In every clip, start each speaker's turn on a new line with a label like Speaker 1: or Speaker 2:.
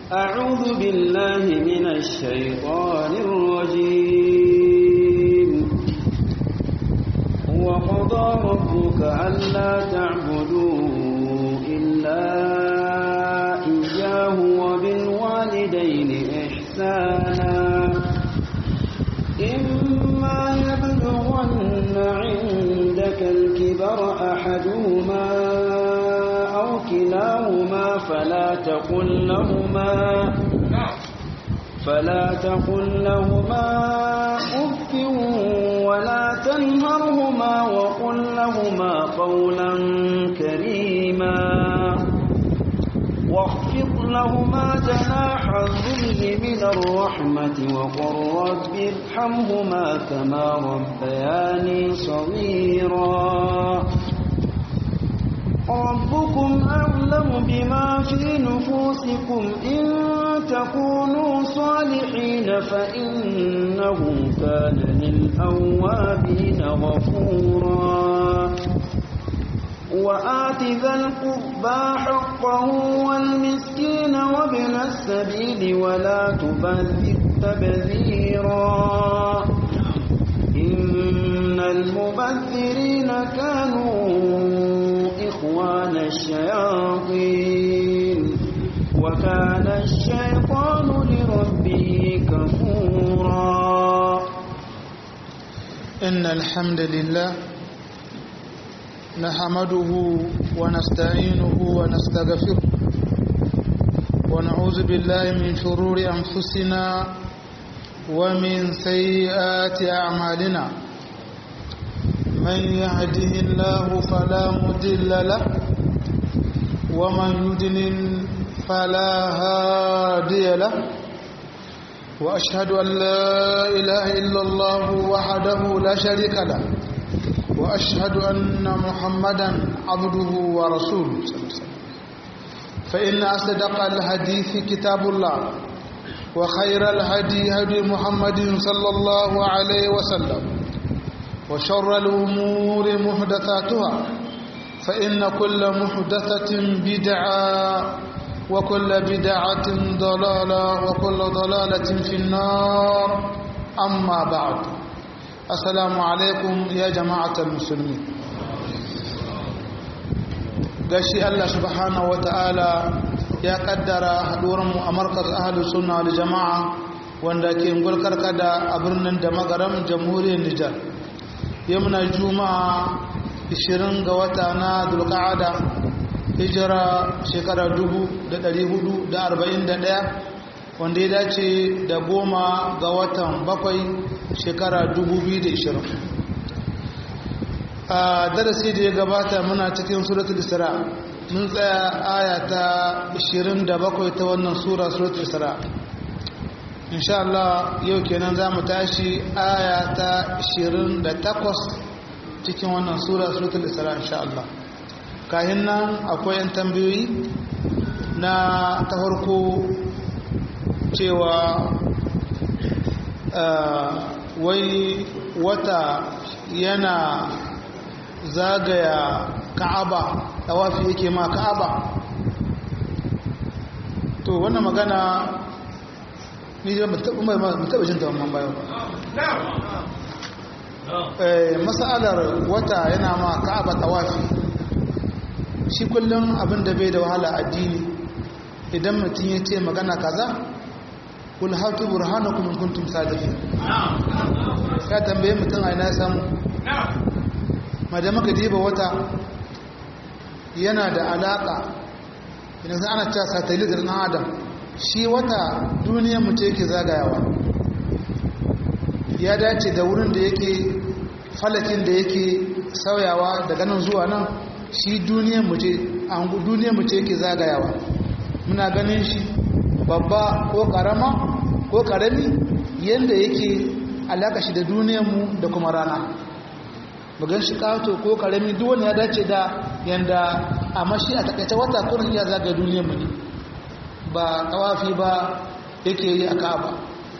Speaker 1: أعوذ بالله من الشيطان الرجيم وقضى ربك ألا تعبدوا إلا إياه وبالوالدين إحسانا إما يبلغن عندك الكبر أحدهما أو كلاهما فلا تقل لهما فلا تقل لهما أف ولا تنهرهما وقل لهما قولا كريما واخفض لهما جناح الذل من الرحمة وقل رب ارحمهما كما ربياني صغيرا ربكم أعلم بما في نفوسكم إن تكونوا صالحين فإنه كان للأوابين غفورا وآت ذا القربى حقه والمسكين وابن السبيل ولا تبذر تبذيرا إن المبذرين كانوا إخوان الشياطين وكان الشيطان لربه كفورا
Speaker 2: إن الحمد لله نحمده ونستعينه ونستغفره ونعوذ بالله من شرور أنفسنا ومن سيئات أعمالنا من يهده الله فلا مضل له ومن يضلل فلا هادي له وأشهد أن لا إله إلا الله وحده لا شريك له وأشهد أن محمدا عبده ورسوله فإن أصدق الحديث كتاب الله وخير الهدي هدي محمد صلى الله عليه وسلم وشر الأمور محدثاتها فإن كل محدثة بدعة وكل بدعة ضلالة وكل ضلالة في النار أما بعد assalamu alaikum ya jama'atar musulmi gashi Allah subhanahu wata'ala ya kaddara haduwarmu a markaz ahalus sunna wal jama'a wanda ke gulkar kada a birnin da magaram jamhuriyar Nijar yamna juma'a 20 ga wata na dulqa'ada hijira shekara 1441 wanda ya dace da goma ga watan bakwai shekara 2020 a darasi da ya gabata muna cikin suratul isra mun tsaya aya ta 27 ta wannan sura suratul isra insha Allah yau kenan za mu tashi aya ta 28 cikin wannan sura suratul isra insha Allah kahin nan akwai yan tambayoyi na ta farko cewa wai wata yana zagaya ka'aba tawafi yake ma ka'aba to wannan magana ni da mutaba jin ta wannan bayan masalar wata yana ma ka'aba tawafi shi kullum abin da bai da wahala addini idan mutum ya ce magana kaza kul hatu burhanakum in kuntum sadiqin ka tambaye mutum a ina samu madan maka diba wata yana da alaka idan ana cewa satellite na adam shi wata duniyar mu ce yake zagayawa ya dace da wurin da yake falakin da yake sauyawa daga nan zuwa nan shi duniyar mu ce duniyar mu ce yake zagayawa muna ganin shi babba ko karama ko karami yadda yake alaka shi da duniyarmu da kuma rana bugan shi kato ko karami duk wani ya dace da yanda a mashi a takaice wata kurin ya zaga duniyarmu ne ba kawafi ba yake yi a ka'aba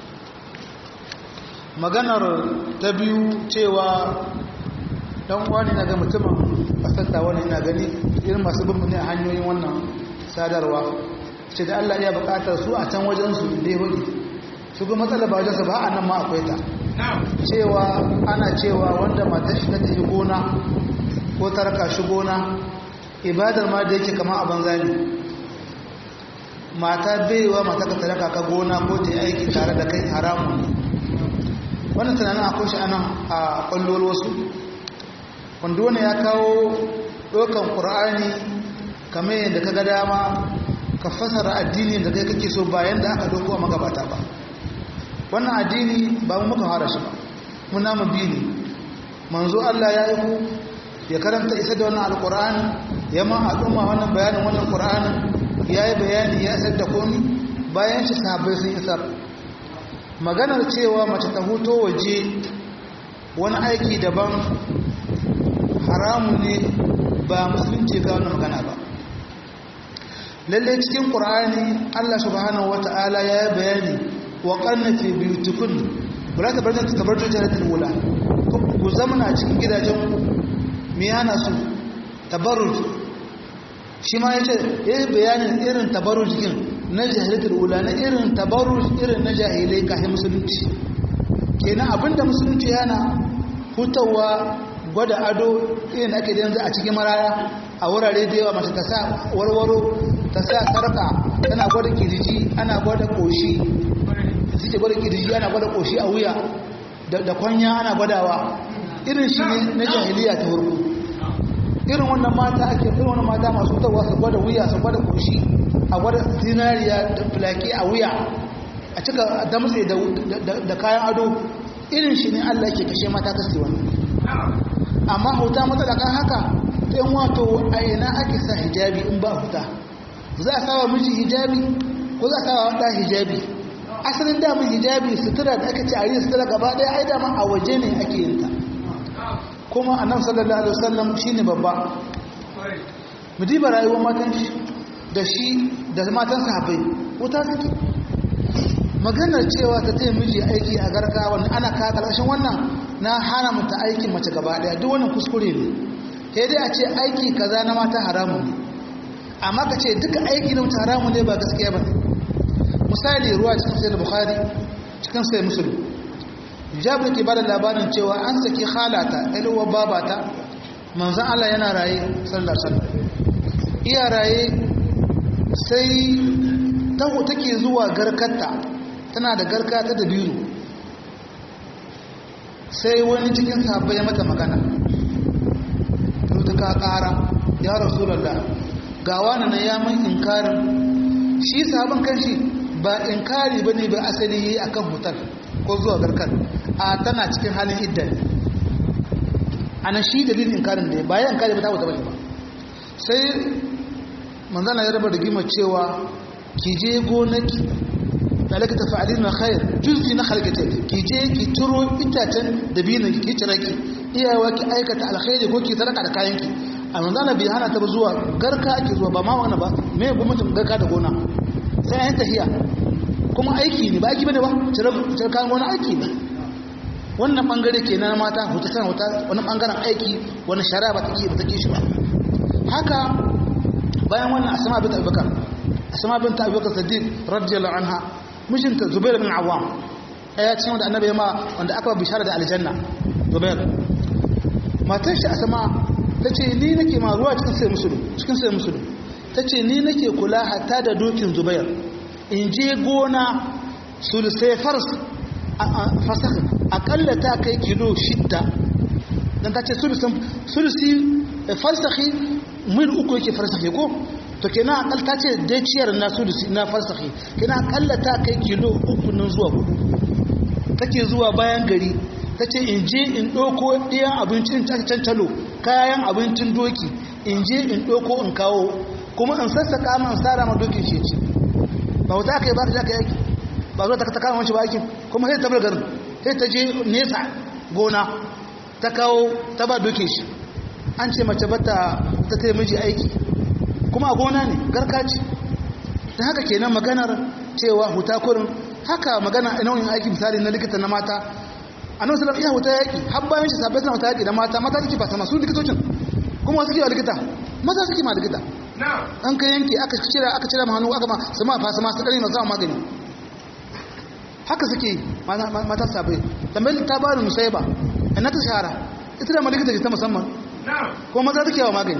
Speaker 2: maganar ta biyu cewa dan wani na ga mutumin kasarta wani ina gani irin masu bin ne a hanyoyin wannan sadarwa ce da Allah ya bukatar su a can wajen su da ya hudu su ga matsala ba wajensa ba a nan ma akwai ta cewa ana cewa wanda matar shi ta tafi gona ko ta raka shi gona ibadar ma da yake kama a banza ne mata baiwa mata ka taraka ka gona ko ta yi aiki tare da kai haramun ne wannan tunanin akwai shi anan a kwallon wasu wanda wani ya kawo ɗaukan ƙur'ani kamar yadda ka ga dama ka fasara addini da kai kake so bayan da aka doko a magabata ba wannan addini ba mu muka fara shi ba muna mu bi ne manzo Allah ya yi ku ya karanta isa da wannan alƙur'ani ya ma al'umma wannan bayanin wannan ƙur'anin ya yi bayani ya isar da komi bayan shi sahabbai sun isar maganar cewa mace ta huto waje wani aiki daban haramu ne ba musulunci ga wani magana ba lalle cikin ƙur'ani allah subhanahu wata'ala ya yi bayani wa ƙarnafi biyu tukun ba ta barta ta barta jaratin wula ku zamana cikin gidajen me hana su tabarruj shi ma ya ce ya yi bayanin irin tabarruj jikin na jahilitar wula na irin tabarruj irin na jahilai kafin musulunci kenan abinda musulunci yana hutawa gwada ado irin ake da yanzu a cikin maraya a wurare da yawa mace ta sa warwaro ta sa sarka tana gwada kirji ana gwada koshi suke gwada kirji ana gwada koshi a wuya da kwanya ana gwadawa irin shi ne na jahiliya ta hurku irin wannan mata ake irin wannan mata masu hutawa su gwada wuya su gwada koshi a gwada zinariya da fulaki a wuya a cika damtse da kayan ado irin shi ne allah ke kashe mata kasi wannan amma huta matsala kan haka ta yin wato a ina ake sa hijabi in ba huta za a sawa miji hijabi ko za a sawa wanda hijabi asalin damun hijabi sutura da aka ce a yi sutura gaba ɗaya ai dama a waje ne ake yin ta kuma annabi sallallahu alaihi wasallam shine babba mu diba rayuwar matan shi da shi da matan sahabbai wuta suke maganar cewa ta taya miji aiki a garka wannan ana kawo ƙarshen wannan na hana mata aikin mace gaba daya duk wannan kuskure ne sai dai a ce aiki kaza na mata haramun ne amma ka ce duka aiki na mata haramun ne ba gaskiya ba misali ruwa cikin sai da bukhari cikin sai musulun jabir ke bada labarin cewa an saki halata ɗalwa babata manzan allah yana raye sallar sallar iya raye sai taho take zuwa garkarta tana da garka ta dabiru sai wani cikin sahabbai ya mata magana ta ka kara ya rasulallah ga wani na ya mun inkarin shi sahabin kanshi ba inkari ba ne ba asali yi akan hutar ko zuwa garkar a tana cikin halin iddan ana shi dalilin inkarin da ya bayan inkari ba ta wuta bane ba sai manzana ya raba da gima cewa ki je gonaki dalaka tafa'alin na khair juz'i na khalqata ki je ki turo itacen da binan ki cire ki iyawa ki aikata alkhairi ko ki sadaka da kayan ki a manzana bai hana ta zuwa garka ake zuwa ba ma wannan ba me gwamnatin garka da gona sai an tahiya kuma aiki ne ba aiki bane ba cire cire kayan gona aiki ne wannan bangare kenan mata huta sana huta wannan bangaren aiki wani shari'a ba ta ki ba ta ki shi ba haka bayan wannan asma bint abubakar asma bint abubakar siddiq radiyallahu anha mijinta zubair bin awam ya ce wanda annabi ma wanda aka bishara da aljanna zubair matar shi asma tace ni nake ma ruwa cikin sai musulun cikin sai musulun tace ni nake kula hatta da dokin zubair in je gona sulusai fars fasakh akalla ta kai kilo shidda dan tace sulusin sulusi farsakhi mil uku yake farsakhi ko to kenan akal ta ce dai ciyar na sulusi na farsakhi kenan akalla ta kai kilo uku nan zuwa hudu take zuwa bayan gari ta ce in je in ɗauko ɗiyan abincin cancalo kayan abincin doki in je in ɗauko in kawo kuma in sassaka man sara ma dokin shi ce ba wata aka yi ba ta ka yaki ba zuwa ta kama wancan ba aikin kuma sai ta bar garin sai ta je nesa gona ta kawo ta ba dokin shi an ce mace bata ta taya miji aiki kuma a gona ne garka ce da haka kenan maganar cewa huta kurin haka magana nau'in aiki misali na likita na mata annabi sallallahu iya huta yaki har bayan shi sabai suna huta yaki da mata mata suke ba sama su likitocin kuma wasu ke wa likita maza suke ma likita an ka yanke aka cira aka cira hannu aka ma su ma fasa masu ɗari masu magani haka suke mata sabai tambayin ta ba da musai ba ina ta shahara ita da malikita ta musamman ko maza take yawa magani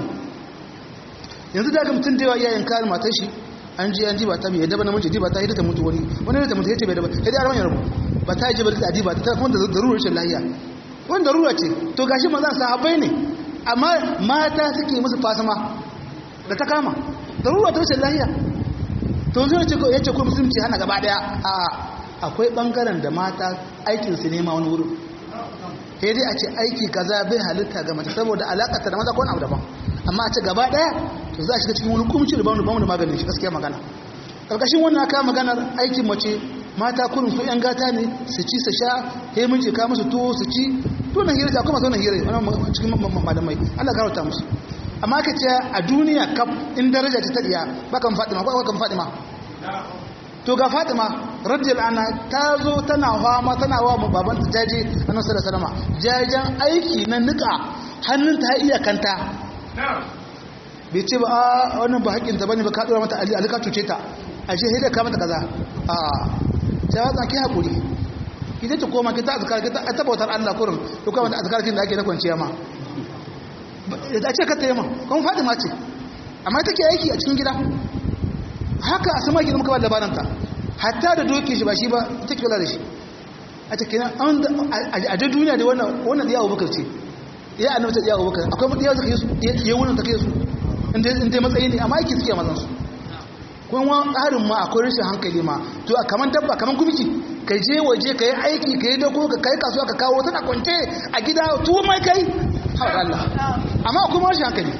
Speaker 2: yanzu da ga mutum da yawa iyayen kare matar shi an ji an ji ba ta mai yadda ba namiji ji ba ta hidda ta mutu wani wani da mutu yace bai da ba sai dai arman yarbu ba ta ji ba da adi ba ta kuma da darura rashin lahiya wani darura ce to gashi mazan sahabbai ne amma mata suke musu fasama da ta kama darura ta rashin lahiya to zai ce ya ce ko musulunci hana gaba daya a akwai bangaren da mata aikin su nema wani wurin sai dai a ce aiki kaza bai halitta ga mace saboda alaka ta da maza ko wani abu daban amma a ce gaba daya to za a shiga cikin wani kumci da bamu da bamu da maganin shi gaskiya magana karkashin wannan aka maganar aikin mace mata kurin su yan gata ne su ci su sha sai mun ce ka musu tuwo su ci to nan hira ta kuma sauran hira wannan cikin malamai Allah ya karauta musu amma ka ce a duniya kaf in daraja ta tadiya bakan Fatima ba bakan Fatima to ga Fatima radiyallahu anha ta zo tana fama tana wa baban ta jaje annabi sallallahu alaihi wasallam jajan aiki na nika hannun ta iya kanta bai ce ba a wannan ba haƙƙinta bane ba ka dora mata ali alika cuce ta a ce sai da ka mata kaza a ta watsa ki hakuri ki je ta koma ki ta azkar ki ta tabbatar Allah kurin to kuma da azkar kin da ake na kwanciya ma da ce ka ta yamma kuma Fatima ce amma take aiki a cikin gida haka a sama gidan muka ba labarin ta hatta da doki shi ba shi ba take kula da shi a cikin a da duniya da wannan wannan da yawo bakar ce ya annabi ta yawo bakar akwai mutiya suka yi su ya wurin ta kai su inda matsayi ne amma aiki suke mazan su kuma ƙarin ma akwai rashin hankali ma to a kaman dabba kaman gumki ka je waje ka yi aiki ka yi dago ka kai kasuwa ka kawo tana kwance a gida tuwo mai kai haɗa Allah amma akwai rashin hankali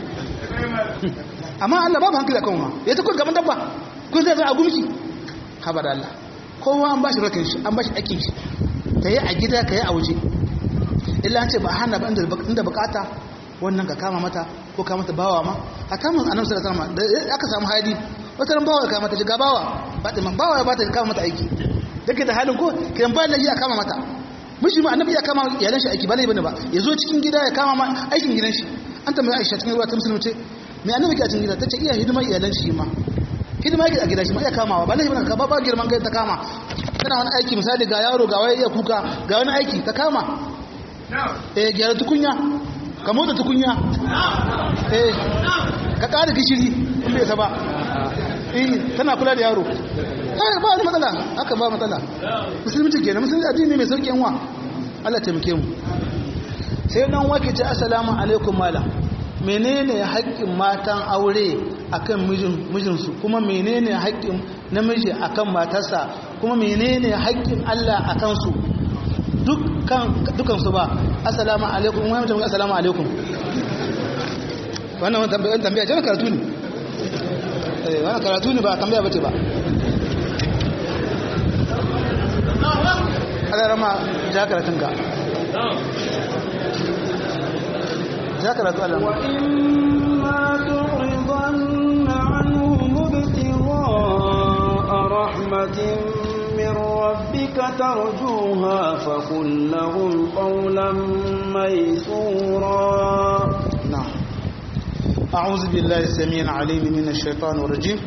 Speaker 2: amma Allah babu hankali a kan ma ya ta kun kaman dabba kun zai zai a gumki haɓa da Allah kowa an ba shi rakin shi an ba shi aikin shi ka yi a gida ka yi a waje illa an ce ba hana ba inda bukata wannan ka kama mata ko kama mata bawa ma a kama annabi sallallahu alaihi wasallam da aka samu hali wata ran bawa ya kama mata shiga bawa Fatima bawa ya bata kama mata aiki dake da halin ko kiran ba lahi ya kama mata miji ma annabi ya kama iyalan shi aiki ba laifi bane ba ya zo cikin gida ya kama ma aikin gidan shi an tambaye Aisha cikin ruwa ta musulmi ce me annabi ke a cikin gida tace iya hidimar iyalan shi ma hidima yake a gida shi ma iya kamawa ba laifi bane ka ba girman kai ta kama tana wani aiki misali ga yaro ga wai iya kuka ga wani aiki ta kama eh gyara tukunya ka motsa tukunya eh ka ƙara gishiri in bai ba eh tana kula da yaro eh ba wani matsala haka ba matsala musulunci kenan musulunci addini mai sauƙi yanwa Allah taimake mu sai dan wake ce assalamu alaikum mala menene haƙƙin matan aure akan mijin mijinsu kuma menene haƙƙin namiji akan matarsa kuma menene haƙƙin Allah akan su dukkan su ba assalamu alaikum wani mutum assalamu alaikum wannan wani tambaya tambaya ce karatu ne eh wannan karatu ne ba tambaya bace ba Allah rama ja karatun ka ja karatu Allah
Speaker 1: wa imma tu'ridanna anhum ibtigha'a rahmatin من ربك ترجوها فقل لهم قولا ميسورا
Speaker 2: نعم أعوذ بالله السميع العليم من الشيطان الرجيم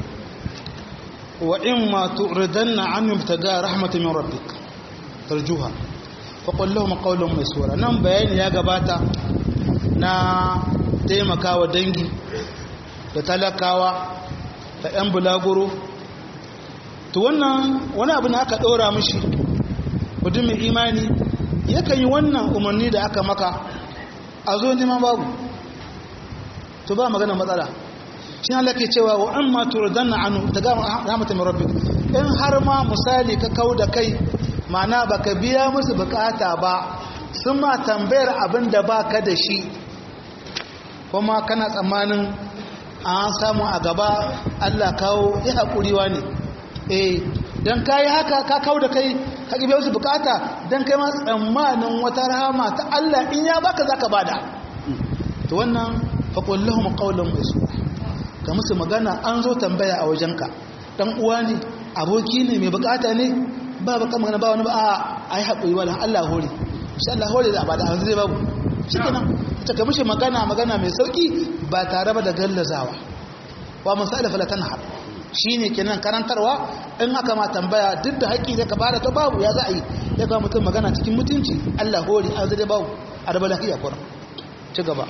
Speaker 2: وإما تعرضن عنهم ابتغاء رحمة من ربك ترجوها فقل لهم قولا ميسورا نعم بيان يا gabata na taimakawa dangi da talakawa da 'yan bulaguro to wannan wani abu ne aka ɗora mishi mutum mai imani yakan yi wannan umarni da aka maka a zo neman babu to ba magana matsala shi Allah ke cewa wa an ma turdanna anu daga rahmatan min rabbik in har ma misali ka kau da kai ma'ana baka biya musu bukata ba sun ma tambayar abin da baka da shi kuma kana tsammanin an samu a gaba Allah kawo ya haƙuriwa ne eh dan kai haka ka kawo da kai ka kibe su bukata dan kai ma tsammanin wata rahama ta Allah in ya baka zaka bada to wannan fa qul lahum qawlan maysura ka musu magana an zo tambaya a wajenka dan uwa ne aboki ne mai bukata ne ba baka magana ba wani ba a ai hakuri wala Allah hore insha Allah hore da bada hanzu zai babu shikenan ta ka mishi magana magana mai sauki ba tare ba da gallazawa wa masala fala tanhar shine kenan karantarwa in aka ma tambaya duk da haƙƙi da ka bada ta babu ya za a yi ya ga mutum magana cikin mutunci Allah hori an zai babu a raba lafiya kuran ci gaba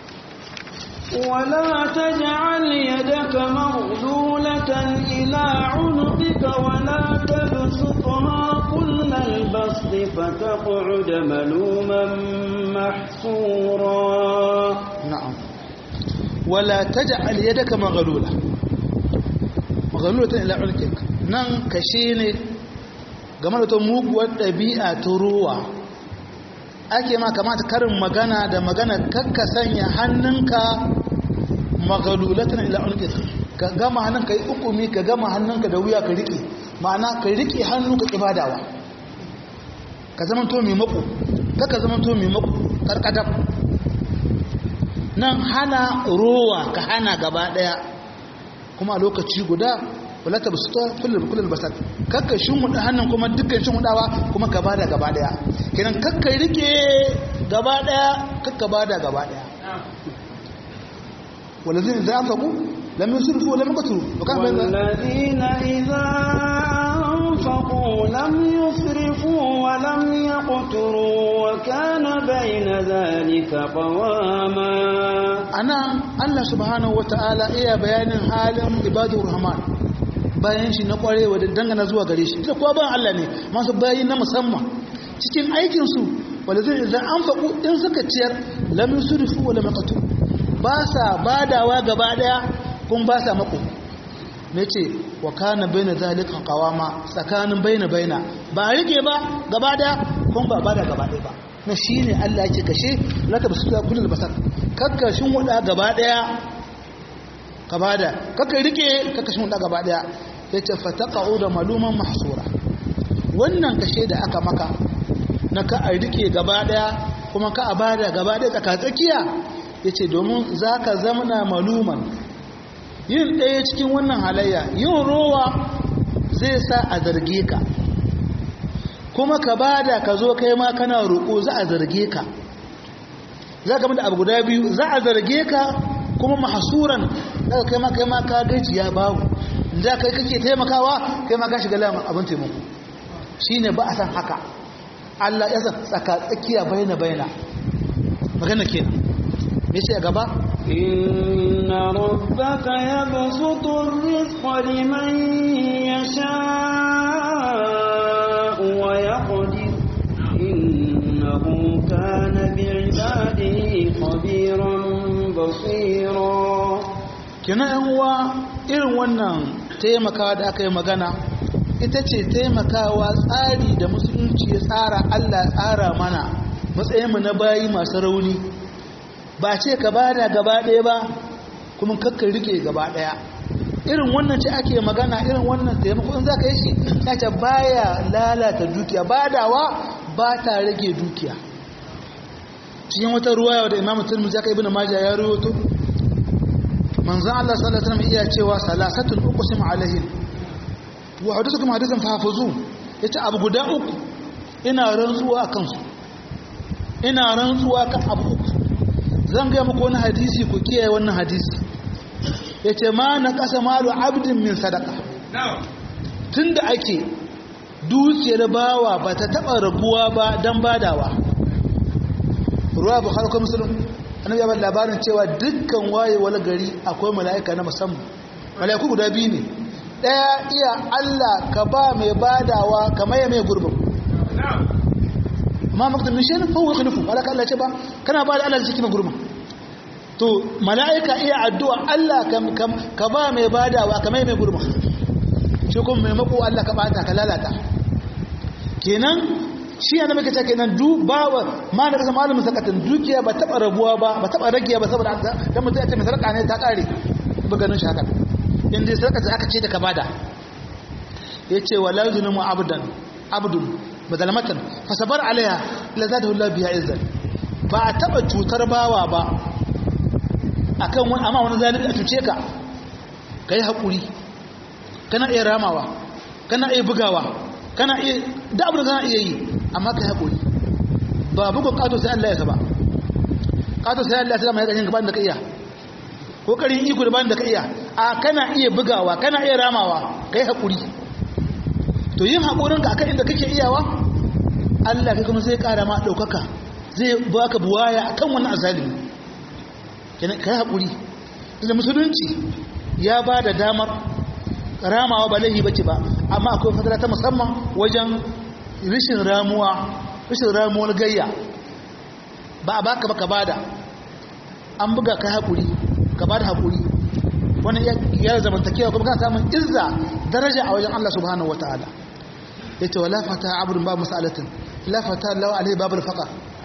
Speaker 1: ولا تجعل يدك مغلولة إلى عنقك ولا تبسطها كل البسط فتقعد ملوما محسورا
Speaker 2: na'am wala taj'al yadaka maghlula maghlulatan ila ulkik nan kashe ne game da ta muguwar ɗabi'a ta ruwa ake ma kamata karin magana da magana kakka sanya hannunka maghlulatan ila ulkik ka gama hannunka yi ukumi ka gama hannunka da wuya ka riƙe ma'ana ka riƙe hannu ka ibadawa ka zama to mai mako kaka zama to mai mako karkatar nan hana rowa ka hana gaba daya kuma a lokaci guda wala ta basuta kullum kullum basat kakka shinhuda hannun kuma dukkan shinhudawa kuma ka bada gaba daya kenan kakka rike gaba daya kakka bada gaba daya walazin idza anfaqu lam yusrifu wa lam yaqturu wa kana bayna
Speaker 1: والذين إذا أنفقوا لم يسرفوا ولم يقتروا وكان بين ذلك قواما
Speaker 2: ana Allah subhanahu wata'ala iya bayanin halin ibadur rahman bayan shi na kwarewa da dangana zuwa gare shi da kuwa ban Allah ne masu bayi na musamman cikin aikin su wanda zai idan an faku in suka ciyar lam yusrifu wa lam yaqtu ba sa badawa gaba daya kun ba sa mako me ce wa kana baina zalika qawama tsakanin baina baina ba rike ba gaba daya kun ba bada gaba daya ba na shine Allah yake kashe la tabsuta kullul basar kakkashin wuda gaba daya ka bada kakka rike kakkashin wuda gaba daya yace fataqau da maluman mahsura wannan kashe da aka maka na ka a rike gaba daya kuma ka a bada gaba daya tsaka tsakiya yace domin zaka zamana maluman yin ɗaya cikin wannan halayya yin rowa zai sa a zarge ka kuma ka bada ka zo kai ma kana roƙo za a zarge ka za ka da abu guda biyu za a zarge ka kuma mahasuran daga kai ma kai ma ka gajiya babu da kai kake taimakawa kai ma ka shiga lamun abin taimako shine ba a san haka Allah ya san tsaka tsakiya baina baina magana kenan me ce a gaba
Speaker 1: إن ربك يبسط الرزق لمن يشاء ويقدر إنه كان بعباده خبيرا بصيرا
Speaker 2: kenan yan uwa irin wannan taimakawa da aka yi magana ita ce taimakawa tsari da musulunci ya tsara Allah tsara mana matsayinmu na bayi masu rauni ba ce ka bada gaba ɗaya ba kuma kakka rike gaba ɗaya irin wannan ce ake magana irin wannan taimako in za ka yi shi ya ce baya lalata dukiya badawa ba ta rage dukiya cikin wata ruwaya da imamu turmuzi aka ibn majah ya rawaito manzon Allah sallallahu alaihi wasallam iya cewa salasatun uqsim alaihim wa hadithukum hadithan fahafuzu yace abu guda uku ina rantsuwa akan su ina rantsuwa kan abu uku zan ga muku wani hadisi ku kiyaye wannan hadisi yace ma na kasa malu abdin min sadaqa tunda ake dukiyar bawa ba ta taba rabuwa ba dan badawa ruwa bukhari ko muslim annabi ya bada labarin cewa dukkan wayewar gari akwai mala'ika na musamman mala'iku guda biyu ne daya iya Allah ka ba mai badawa ka maye mai gurbin amma maktan min shay'in fa huwa khalifu malaka Allah ce ba kana ba da Allah cikin gurbin to mala'ika iya addu'a Allah ka ba mai badawa ka maye mai gurbin shi kuma mai mako Allah ka bata ka lalata kenan shi yana maka ce kenan du bawa ma da kasa malamin sakatan dukiya ba taba rabuwa ba ba taba rage ba saboda dan mutum ya ce mai sarka ne ta kare ba ganin shi haka in dai sarka aka ce da ka bada yace wala yuzlimu abdan abdun badalmatan fa sabar alaiha la zadahu Allah biha izzan ba a taba cutar bawa ba akan wani amma wani zalimi a cuce ka kai hakuri kana iya ramawa kana iya bugawa kana iya da abin da kana iya yi amma ka haƙuri ba bugun ƙato sai Allah ya saba ƙato sai Allah ya saba mai ƙarshen gaban da ka iya ƙoƙarin iko da ban da ka iya a kana iya bugawa kana iya ramawa kai haƙuri to yin haƙurinka akan inda kake iyawa Allah kai kuma zai ƙara ma ɗaukaka zai baka buwaya akan wani azalimi kai haƙuri da musulunci ya ba da damar ramawa ba laihi bace ba amma akwai fatara ta musamman wajen rishin ramuwa rishin ramuwar gayya ba a baka baka bada an buga kai haƙuri ka bada haƙuri wani ya zamantakewa kuma kana samun izza daraja a wajen Allah subhanahu wataala yace wala fata abdun ba masalatin la fata law alai babul faqa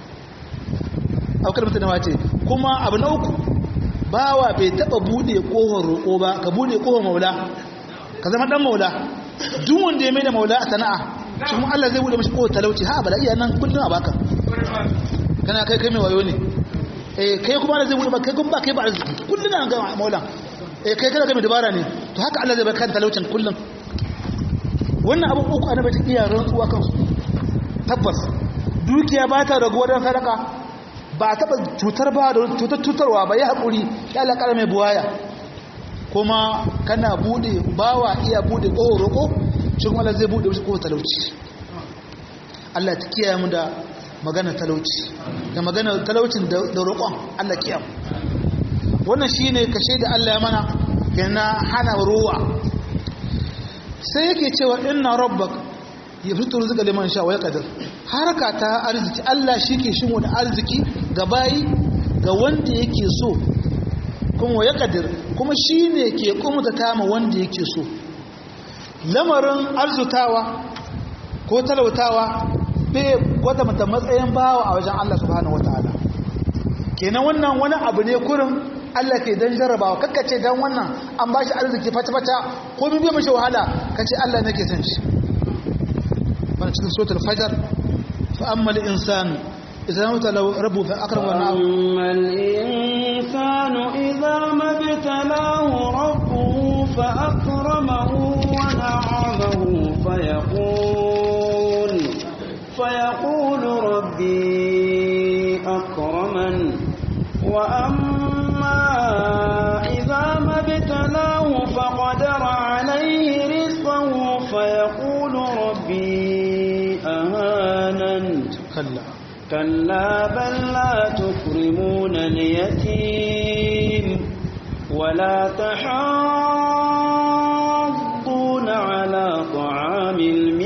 Speaker 2: au kalmar ta wace kuma abu na uku bawa bai taba bude kohon roƙo ba ka bude kohon maula ka zama dan maula duk wanda ya mai da maula a sana'a shi kuma Allah zai bude mashi kohon talauci ha bala iya nan kullun a baka kana kai kai mai wayo ne eh kai kuma Allah zai bude ba kai kuma ba kai ba arziki kullun an ga maula eh kai kana ga mai dabara ne to haka Allah zai baka talaucin kullun wannan abin uku annabi ta iya rantsuwa kansu tabbas dukiya ba ta raguwa don sadaka ba a taɓa cutar ba da cutar cutarwa ba ya haƙuri ya alaƙar mai buwaya kuma kana buɗe bawa iya buɗe ƙohon roƙo shi kuma Allah zai buɗe wasu ƙohon talauci Allah ta kiyaye mu da magana talauci da magana talaucin da roƙon Allah kiyaye wannan shine kashe da Allah ya mana yana hana ruwa sai yake cewa inna rabbak ya fito rizqa liman sha wa yaqdir haraka ta arziki Allah shike shimo da arziki ga bayi ga wanda yake so kuma wa yaqdir kuma shine ke kumuta kama wanda yake so lamarin arzutawa ko talautawa bai gwada mata matsayin bawa a wajen Allah subhanahu wataala kenan wannan wani abu ne kurin Allah ke dan jarrabawa kakkace dan wannan an bashi arziki fata-fata ko bibiya mashi wahala kace Allah nake son shi wannan cikin suratul fajar fa amma al insanu idza mata rabbu fa akrama wa na'am
Speaker 1: amma al insanu idza mabtalahu rabbuhu fa akramahu wa na'amahu fa yaqul fa yaqulu rabbi akraman wa amma إذا ما ابتلاه فقدر عليه رزقه فيقول ربي أهانن
Speaker 2: كلا
Speaker 1: كلا بل لا تكرمون اليتيم ولا تحاضون على طعام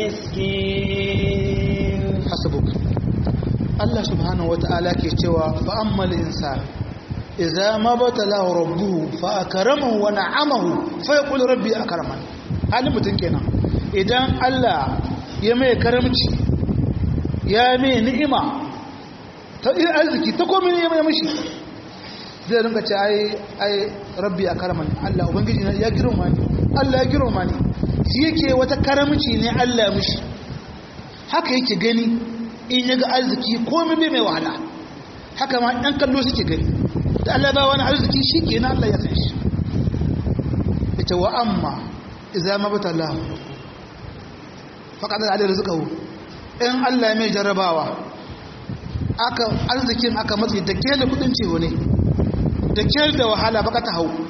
Speaker 1: المسكين
Speaker 2: حسبك الله سبحانه وتعالى كيتوا فأما الإنسان idza ma batalahu rabbuhu fa akramahu wa na'amahu fa yaqulu rabbi akraman halin mutun kenan idan Allah ya mai karamci ya mai ni'ima ta arziki ta komai ne ya mai mishi zai rinka ce ai ai rabbi akraman Allah ubangiji ya girma ni Allah ya girma ni shi yake wata karamci ne Allah ya mishi haka yake gani in yaga arziki komai bai mai wahala haka ma ɗan kallo suke gani da Allah ba wani arziki shi ke na Allah ya san shi ita wa amma iza mabata Allah faƙaɗa da alayar zukahu in Allah mai jarrabawa aka arzikin aka matsi da ke da kudin cewa ne da ke da wahala baka ta hau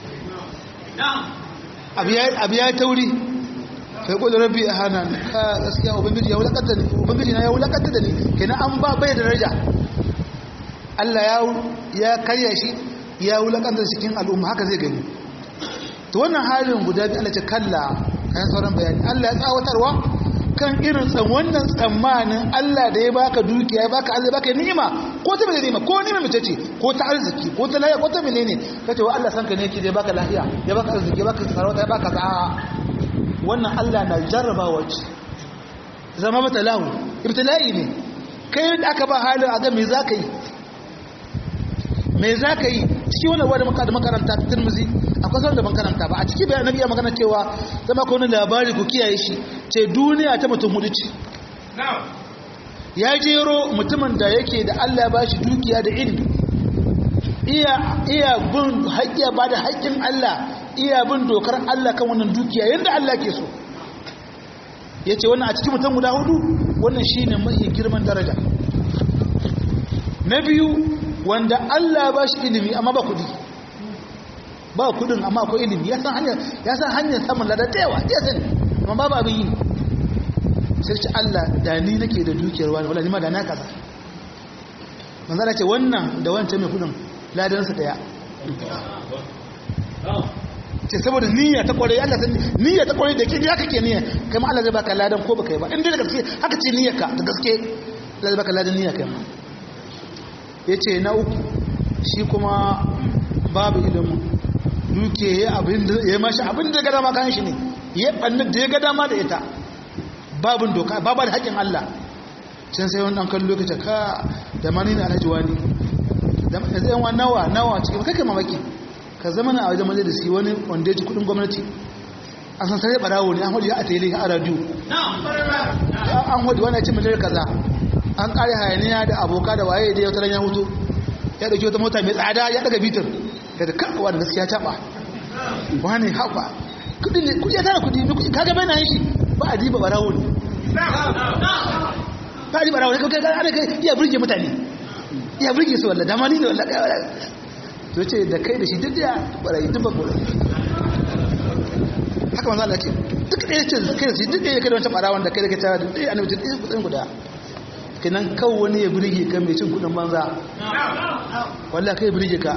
Speaker 2: abu ya yi tauri sai kudu rabbi a hana ka gaskiya ubangiji ya wulakanta ne ubangiji na ya wulakanta da ne kenan an ba bai da daraja Allah ya karya shi ya wulakantar cikin al'umma haka zai gani to wannan halin guda biyu Allah ce kalla kayan sauran bayani Allah ya tsawatarwa kan irin tsan wannan tsammanin Allah da ya baka dukiya ya baka Allah ya baka ni'ima ko ta menene ni'ima ko ni'ima mace ce ko ta arziki ko ta lafiya ko ta menene kace wa Allah sanka ne yake da ya baka lafiya ya baka arziki ya baka sarauta ya baka za'a wannan Allah na jarrabawa ce zama mata lahu ibtila'i ne kai da aka ba halin a ga me zaka yi me za ka yi ciki wani wadda maka da makaranta ta turmuzi akwai sauran da ban karanta ba a ciki bayan nabi ya magana cewa zama ka wani labari ku kiyaye shi ce duniya ta mutum hudu ce ya jero mutumin da yake da allah ba shi dukiya da ilimi iya iya bin haƙƙiya ba da haƙƙin allah iya bin dokar allah kan wannan dukiya yadda allah ke so ya ce wannan a cikin mutum guda hudu wannan shine mai girman daraja na biyu wanda Allah ba shi ilimi amma ba kudi ba kudin amma akwai ilimi ya san hanyar ya san hanyar samun lada da yawa ya sani amma babu abin yi sai ce Allah da ni nake da dukiyar wani wala ni ma da na kaza manzo ce wannan da wancan mai kudin ladan su daya ce saboda niyya ta kwarai Allah san niyya ta kwarai da ke ya kake niyya kai ma Allah zai baka ladan ko baka yi ba in dai da gaske haka ce niyyarka da gaske Allah zai baka ladan niyya kai ma yace na uku shi kuma babu ilimin duke ya abin da ya mashi abin da ya ga dama kan shi ne ya banna da ya ga dama da ita babin doka babu da haƙin Allah can sai wani ɗan lokaci ka da mani na alhaji wani da zai yawan nawa nawa cikin kake mamaki ka zama na a wajen majalisi wani wanda ya ci kudin gwamnati an san sai barawo ne an hudu ya a tele a radio an hudu wani ya ci miliyan kaza an kare hayaniya da aboka da waye da ya wata ya hutu ya dauki wata mota mai tsada ya daga bitar daga kakawa da gaskiya taba wani haɓa kudi ne kudi ya tara kudi kaga bai na yin shi ba a diba barawo ne ba a diba barawo ne kawai ana kai iya burge mutane iya burge su wallah dama ni ne wallah to ce da kai da shi duk ya barayi duk ba kula haka manzo Allah ce duk ɗaya ce kai da shi duk ɗaya kai da wancan barawon da kai da kai tara duk ɗaya annabi duk ɗaya kudin guda kenan kawo wani ya burge ka mai cin kudin banza wallah kai burge ka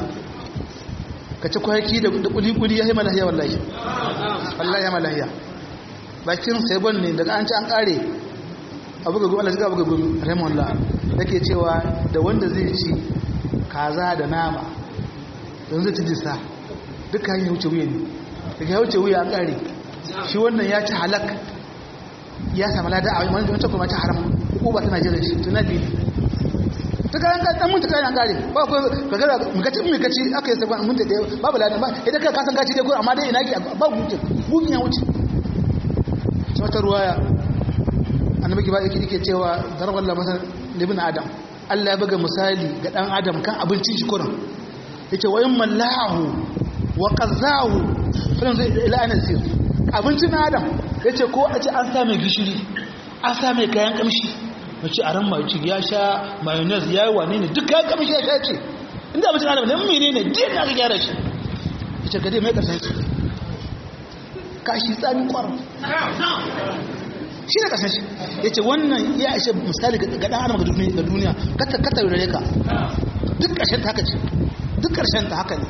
Speaker 2: ka ci kwaki da kuli-kuli ya yi malahiya wallahi wallahi ya malahiya bakin sabon ne daga an ci an kare abu ga gumi abu ga gumi rahimallah da ke cewa da wanda zai ci kaza da nama don zai ci jisa duka hanyar wuce wuya ne daga ya wuce wuya an kare shi wannan ya ci halak ya sami lada a wani wancan kuma ci haram uba tana jiran shi tunadi ta kayan dan mun ta kayan gare ba ko ka ga mu kaci mu kaci aka yi sabon mun ta da babu ladan ba idan ka kasan kaci dai ko amma dai ina ki ba guje gugin ya wuce wata ruwaya annabi ki ba yake yake cewa darban la masal libn adam Allah ya buga misali ga dan adam kan abincin shi kuran yace wa in mallahu wa qazahu fa zai ila ana sir abincin adam yace ko a ce an sa mai gishiri an sa mai kayan kamshi mace a ran mai ya sha mayonnaise ya yi wane ne duk kayan kamshi ya sha ce inda abincin adam ne mene ne din na ga gyara shi ita gade mai kasan shi kashi tsami kwaron shi ne kasan shi ya ce wannan ya ishe misali ga ɗan adam ga duniya kata kata rare ka duk ƙarshen ta haka ce duk ƙarshen ta haka ne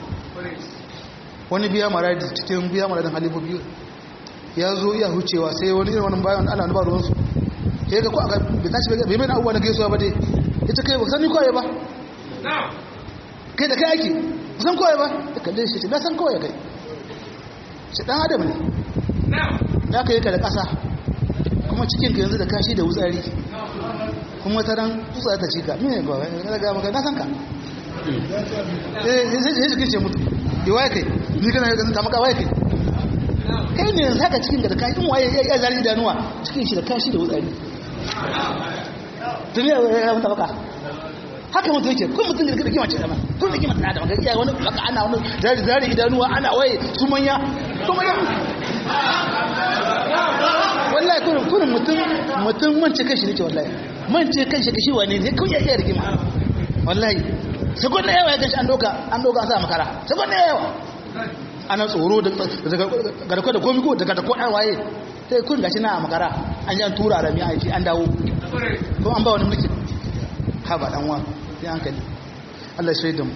Speaker 2: wani biya maradi cikin biya maradin halifu biyu ya zo iya hucewa sai wani irin wani bayan ana nuba ruwansu ya ga ko aka bai tashi bai mai abubuwa na gaisuwa ba dai ita kai ba sani kawai ba kai da kai ake ba san kawai ba da kalle shi na san kawai kai shi dan adam ne ya kai ka da ƙasa kuma cikin ka yanzu da kashi da wutsari kuma ta ran tsutsa ta cika mene ba ga ga maka na san ka eh sai sai shi ce mutu yi waye kai ni kana ga ta maka waye kai kai ne yanzu haka cikin da kashi in waye ya zari idanuwa cikin shi da kashi da wutsari duniya ya mutu baka haka mutu yake kun mutum da kima ce dama kun da kima da maka iya wani baka ana wani zari zari idanuwa ana waye su manya su manya wallahi kun kun mutum mutum mance kanshi ne ce wallahi mance kanshi kashi wane ne kun ya iya rigima wallahi sakon da yawa ya gashi an doka an doka an sa makara sakon da yawa ana tsoro da garko da komi ko daga da ko waye sai kun gashi na a makara an yi an tura rami a yi an dawo ko an ba wani mulki ha ba dan wa sai an kai Allah shi da mu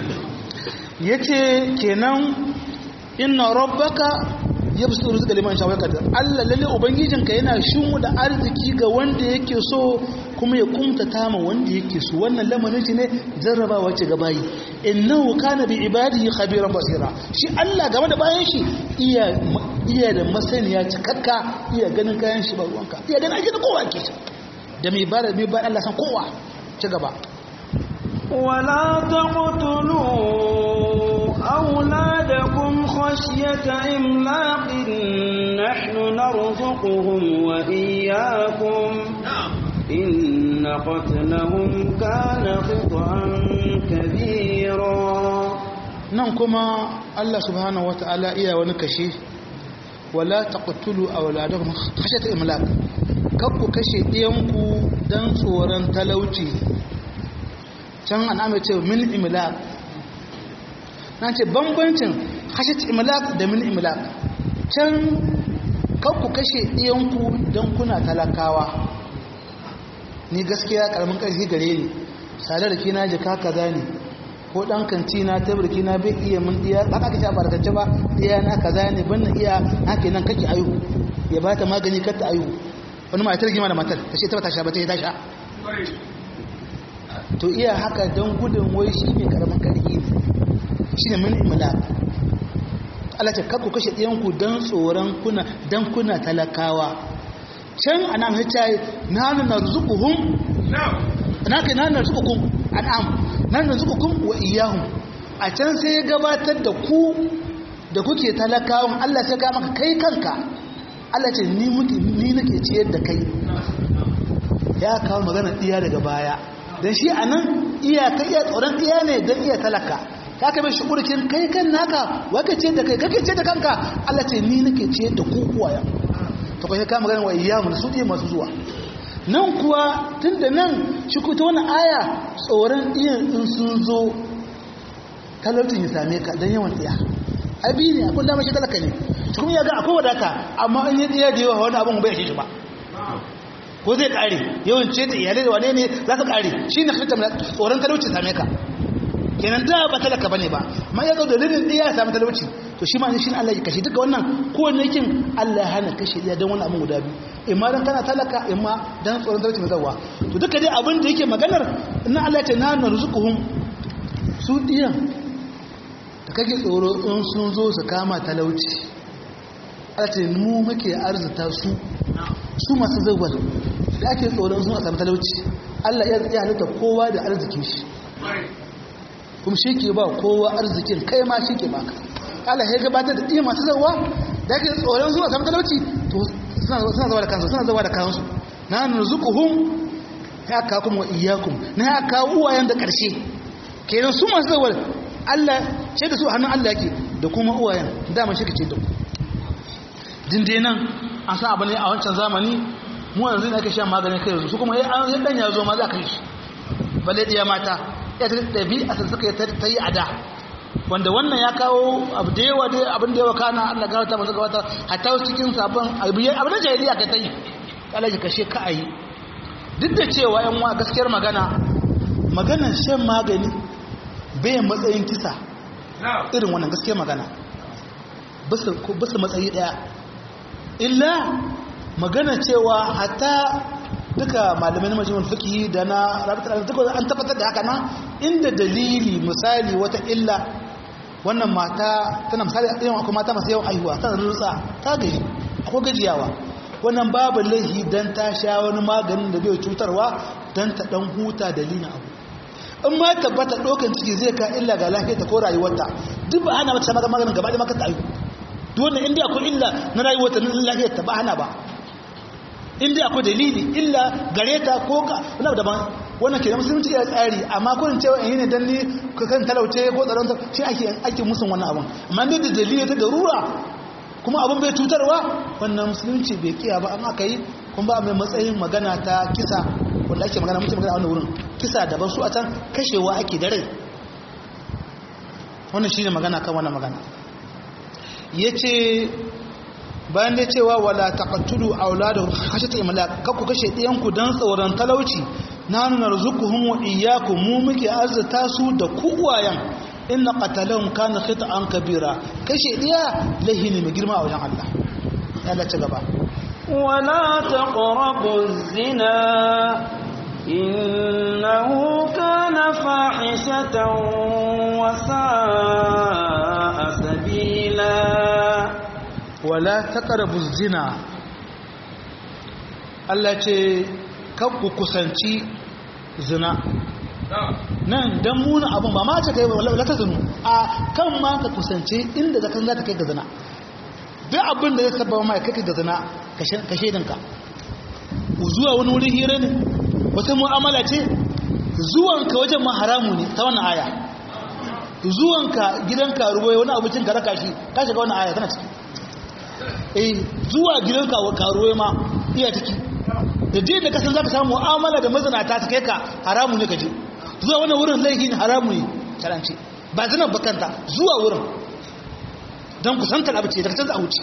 Speaker 2: yace kenan inna rabbaka yabsutu rizqa liman sha'a qadar Allah lalle ubangijinka yana shimu da arziki ga wanda yake so kuma ya kumtata ma wanda yake so wannan lamarin shi ne jarrabawa ce ga bayi innahu kana bi ibadihi khabiran basira shi Allah game da bayan shi iya iya da masaniya cikakka iya ganin kayan shi ba ruwanka iya ganin ake da kowa ke da mai ba mai ba Allah san kowa ci gaba
Speaker 1: ولا تقتلوا أولادكم خشية إملاق نحن نرزقهم وإياكم إن قتلهم كان خطأ كبيرا
Speaker 2: nan kuma Allah subhanahu wata'ala iya wani kashe wala taqtulu awladakum khashyata imlaq kakku kashe ɗiyanku dan tsoron talauci can an amince min imlaq na ce bambancin hashat imlaq da min imlaq can kan ku kashe ɗiyanku don kuna talakawa ni gaskiya karamin ƙarfi gare ni sadar da kina jika kaza ne ko ɗan kanti na tabarki na bai iya mun ɗiya ba ka kashe barkace ba ɗiya na kaza ne ban na iya haka nan kake ayu ya ba ta magani kar ta ayu wani matar gima da matar ta ce ta ba ta sha ba ta yi ta sha to iya haka don gudun wai shi ne karamin ƙarfi shi ne mun imla Allah ce kakku kashe ɗiyanku don tsoron kuna don kuna talakawa can ana mai ta yi na nuna zukuhun na kai na nuna zukukun an'am na nuna zukukun wa iyahun a can sai ya gabatar da ku da kuke talakawan Allah sai ka maka kai kanka Allah ce ni muke ni nake ciyar da kai ya kawo magana iya daga baya dan shi anan iya ka iya tsoron iya ne dan iya talaka ka kai shi kurkin kai kan naka waka ce da kai kake ce da kanka Allah ce ni nake ce da ku kuwaya to kai ka magana wa iyyamu su diye masu zuwa nan kuwa tunda nan shi ku ta wannan aya tsoron iyan in sun zo talautin ya same ka dan yawan tsiya abi ne akwai dama shi talaka ne shi kuma ya ga akwai wadata amma in yi tsiya da yawa wani abin bai shi ba ko zai kare yawan ce da iyalai da wane ne za su kare shi ne tsoron talauci same ka kenan da ba talaka bane ba ma ya zo da dalilin ɗaya ya samu talauci to shi ma shi ne Allah ya kashe duka wannan kowanne kin Allah ya hana kashe ɗaya don wani abin guda biyu imma dan kana talaka imma dan tsoron talauci mai zawa to duka dai abin da yake maganar na Allah ya ce na narzuquhum su ɗiyan da kake tsoro in sun zo su kama talauci Allah ce mu muke arzuta su su masu zawwal da ake tsoron sun samu talauci Allah ya halitta kowa da arzikin shi kuma shi ke ba kowa arzikin kai ma shi ke baka Allah ya gabatar da iya masu zawa da ake tsoron zuwa samun talauci to suna zawa da kansu suna zawa da kansu na narzuquhum ya ka kuma wa iyyakum na ya ka uwayen da karshe kenan su masu zawa Allah ce da su hannun Allah yake da kuma uwayen dama shi ke ce da ku dinde nan an san abu ne a wancan zamani mu yanzu ne ake shan maganin kai yanzu su kuma ya dan ya zo ma za ka yi shi balle ɗaya mata ya ta ɗabi a sun suka ta yi a da wanda wannan ya kawo abu da yawa dai abin da yawa kana Allah ga wata masu gawata hatta cikin sabon abu da jahiliya ka ta yi Allah ya kashe ka ayi duk da cewa yan wa gaskiyar magana maganar shan magani bai matsayin kisa irin wannan gaskiyar magana basu matsayi daya illa magana cewa hatta duka malamai na majalisar fiqh da na rabitar an tabbatar da haka nan inda dalili misali wata illa wannan mata tana misali yawan akwai mata masu yawan aihuwa tana rutsa ta gaji akwai gajiyawa wannan babu laihi dan ta sha wani maganin da bai cutarwa dan ta dan huta dalilin abu in ma tabbata dokan ciki zai ka illa ga lafiyarta ko rayuwarta duk ba hana mata maganin gaba da maka ta aihu duk wannan inda akwai illa na rayuwarta na lafiyarta ba hana ba inda akwai dalili illa gare ta ko ka wani abu daban wannan ke da musulunci ya tsari amma kurin cewa in yi ne don ni kan talauce ko tsaron ta shi ake ake musun wannan abin amma ne da dalili ta darura kuma abin bai cutarwa wannan musulunci bai kiya ba amma aka yi kuma ba mai matsayin magana ta kisa wanda ake magana mutum magana a wannan wurin kisa daban su a can kashewa ake da rai wannan shine magana kan wannan magana yace bayan da cewa wala taqtulu auladahu khashyata imlaq kakku kashe ɗiyanku dan tsoron talauci nanu narzuquhum wa iyyakum mu muke arzuta su da ku uwayen inna qatalahum kana khita'an kabira kashe ɗiya lahini mai girma a wajen Allah Allah ci gaba
Speaker 1: ولا تقربوا الزنا إنه كان فاحشة وساء سبيلا
Speaker 2: wala taqrabu zina Allah ce kan ku kusanci zina nan dan muna abun ba ma ce kai wala ta zinu a kan ma ka kusance inda zakan za ta kai ga zina duk abin da zai sabba mai kai ga zina ka shaidanka zuwa wani wurin hira ne wata mu'amala ce zuwanka wajen ma haramu ne ta wannan aya zuwanka gidan karuwa wani abincin ka raka shi ka shiga wannan aya tana ciki eh zuwa gidan karuwa ma iya ciki da je da kasan zaka samu mu'amala da mazinata ta kai ka haramu ne kaje zuwa wannan wurin laifi ne haramu ne karanci ba zanan bakanta zuwa wurin don kusantar abu ce daga canza a wuce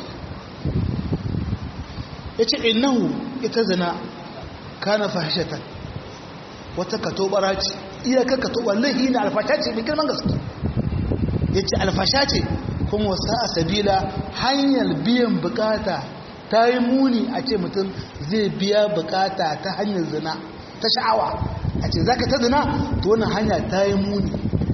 Speaker 2: ya ce innahu ita zina kana fahishatan wata katobara ce iyakar katobar laihi na alfasha ce mai girman gaske ya ce alfasha ce kuma wasa a sabila hanyar biyan bukata ta yi muni a ce mutum zai biya bukata ta hanyar zina ta sha'awa a ce za ka ta zina ta wannan hanya ta yi muni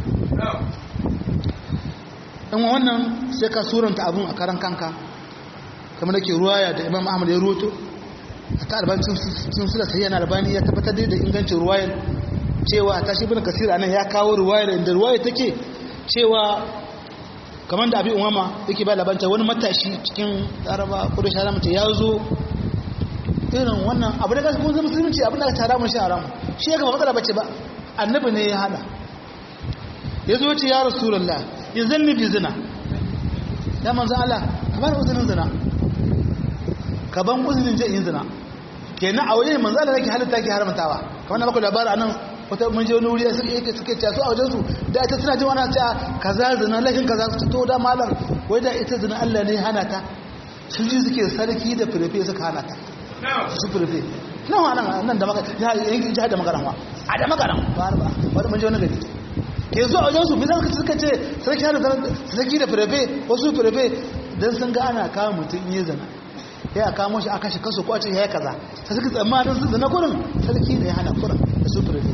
Speaker 2: in wannan sai ka suranta abin a karan kanka kamar da ke ruwaya da imam ahmad ya roto a ta albancin sun sula sai yana albani ya tabbatar da ingancin ruwayar cewa ta shi bin kasir anan ya kawo ruwayar inda ruwayar take cewa kamar da abin umama yake ba labanta wani matashi cikin laraba kudu shara mace ya zo irin wannan abu da gasu kuma musulunci abin da tara mun shi haramu shi ya gaba matsala bace ba annabi ne ya hana ya zo ce ya rasulullah ya zanni bi zina ya manzan Allah ka bani uzurin zina ka ban uzurin je yin zina kenan a wajen manzan Allah nake halitta ke haramtawa kamar na baku labari anan wata mun je wani wuri suke yake suke cewa su a wajen su da ita suna jin wani cewa kaza zina lakin kaza su to da malam wai da ita zina Allah ne hana ta su ji suke sarki da firfe suka hana ta su firfe nan wa nan nan da maka yankin jihar da magaran wa a da magaran ba ba wani mun je wani gari ke zo a wajen su bizan suka ce sarki hana sarki da firfe wasu firfe dan sun ga ana kawo mutum yi zina ya a kamo shi aka shi kaso ko a ce ya yi kaza sai suka tsammanin su zina kurin sarki ne ya hana kurin da su firfe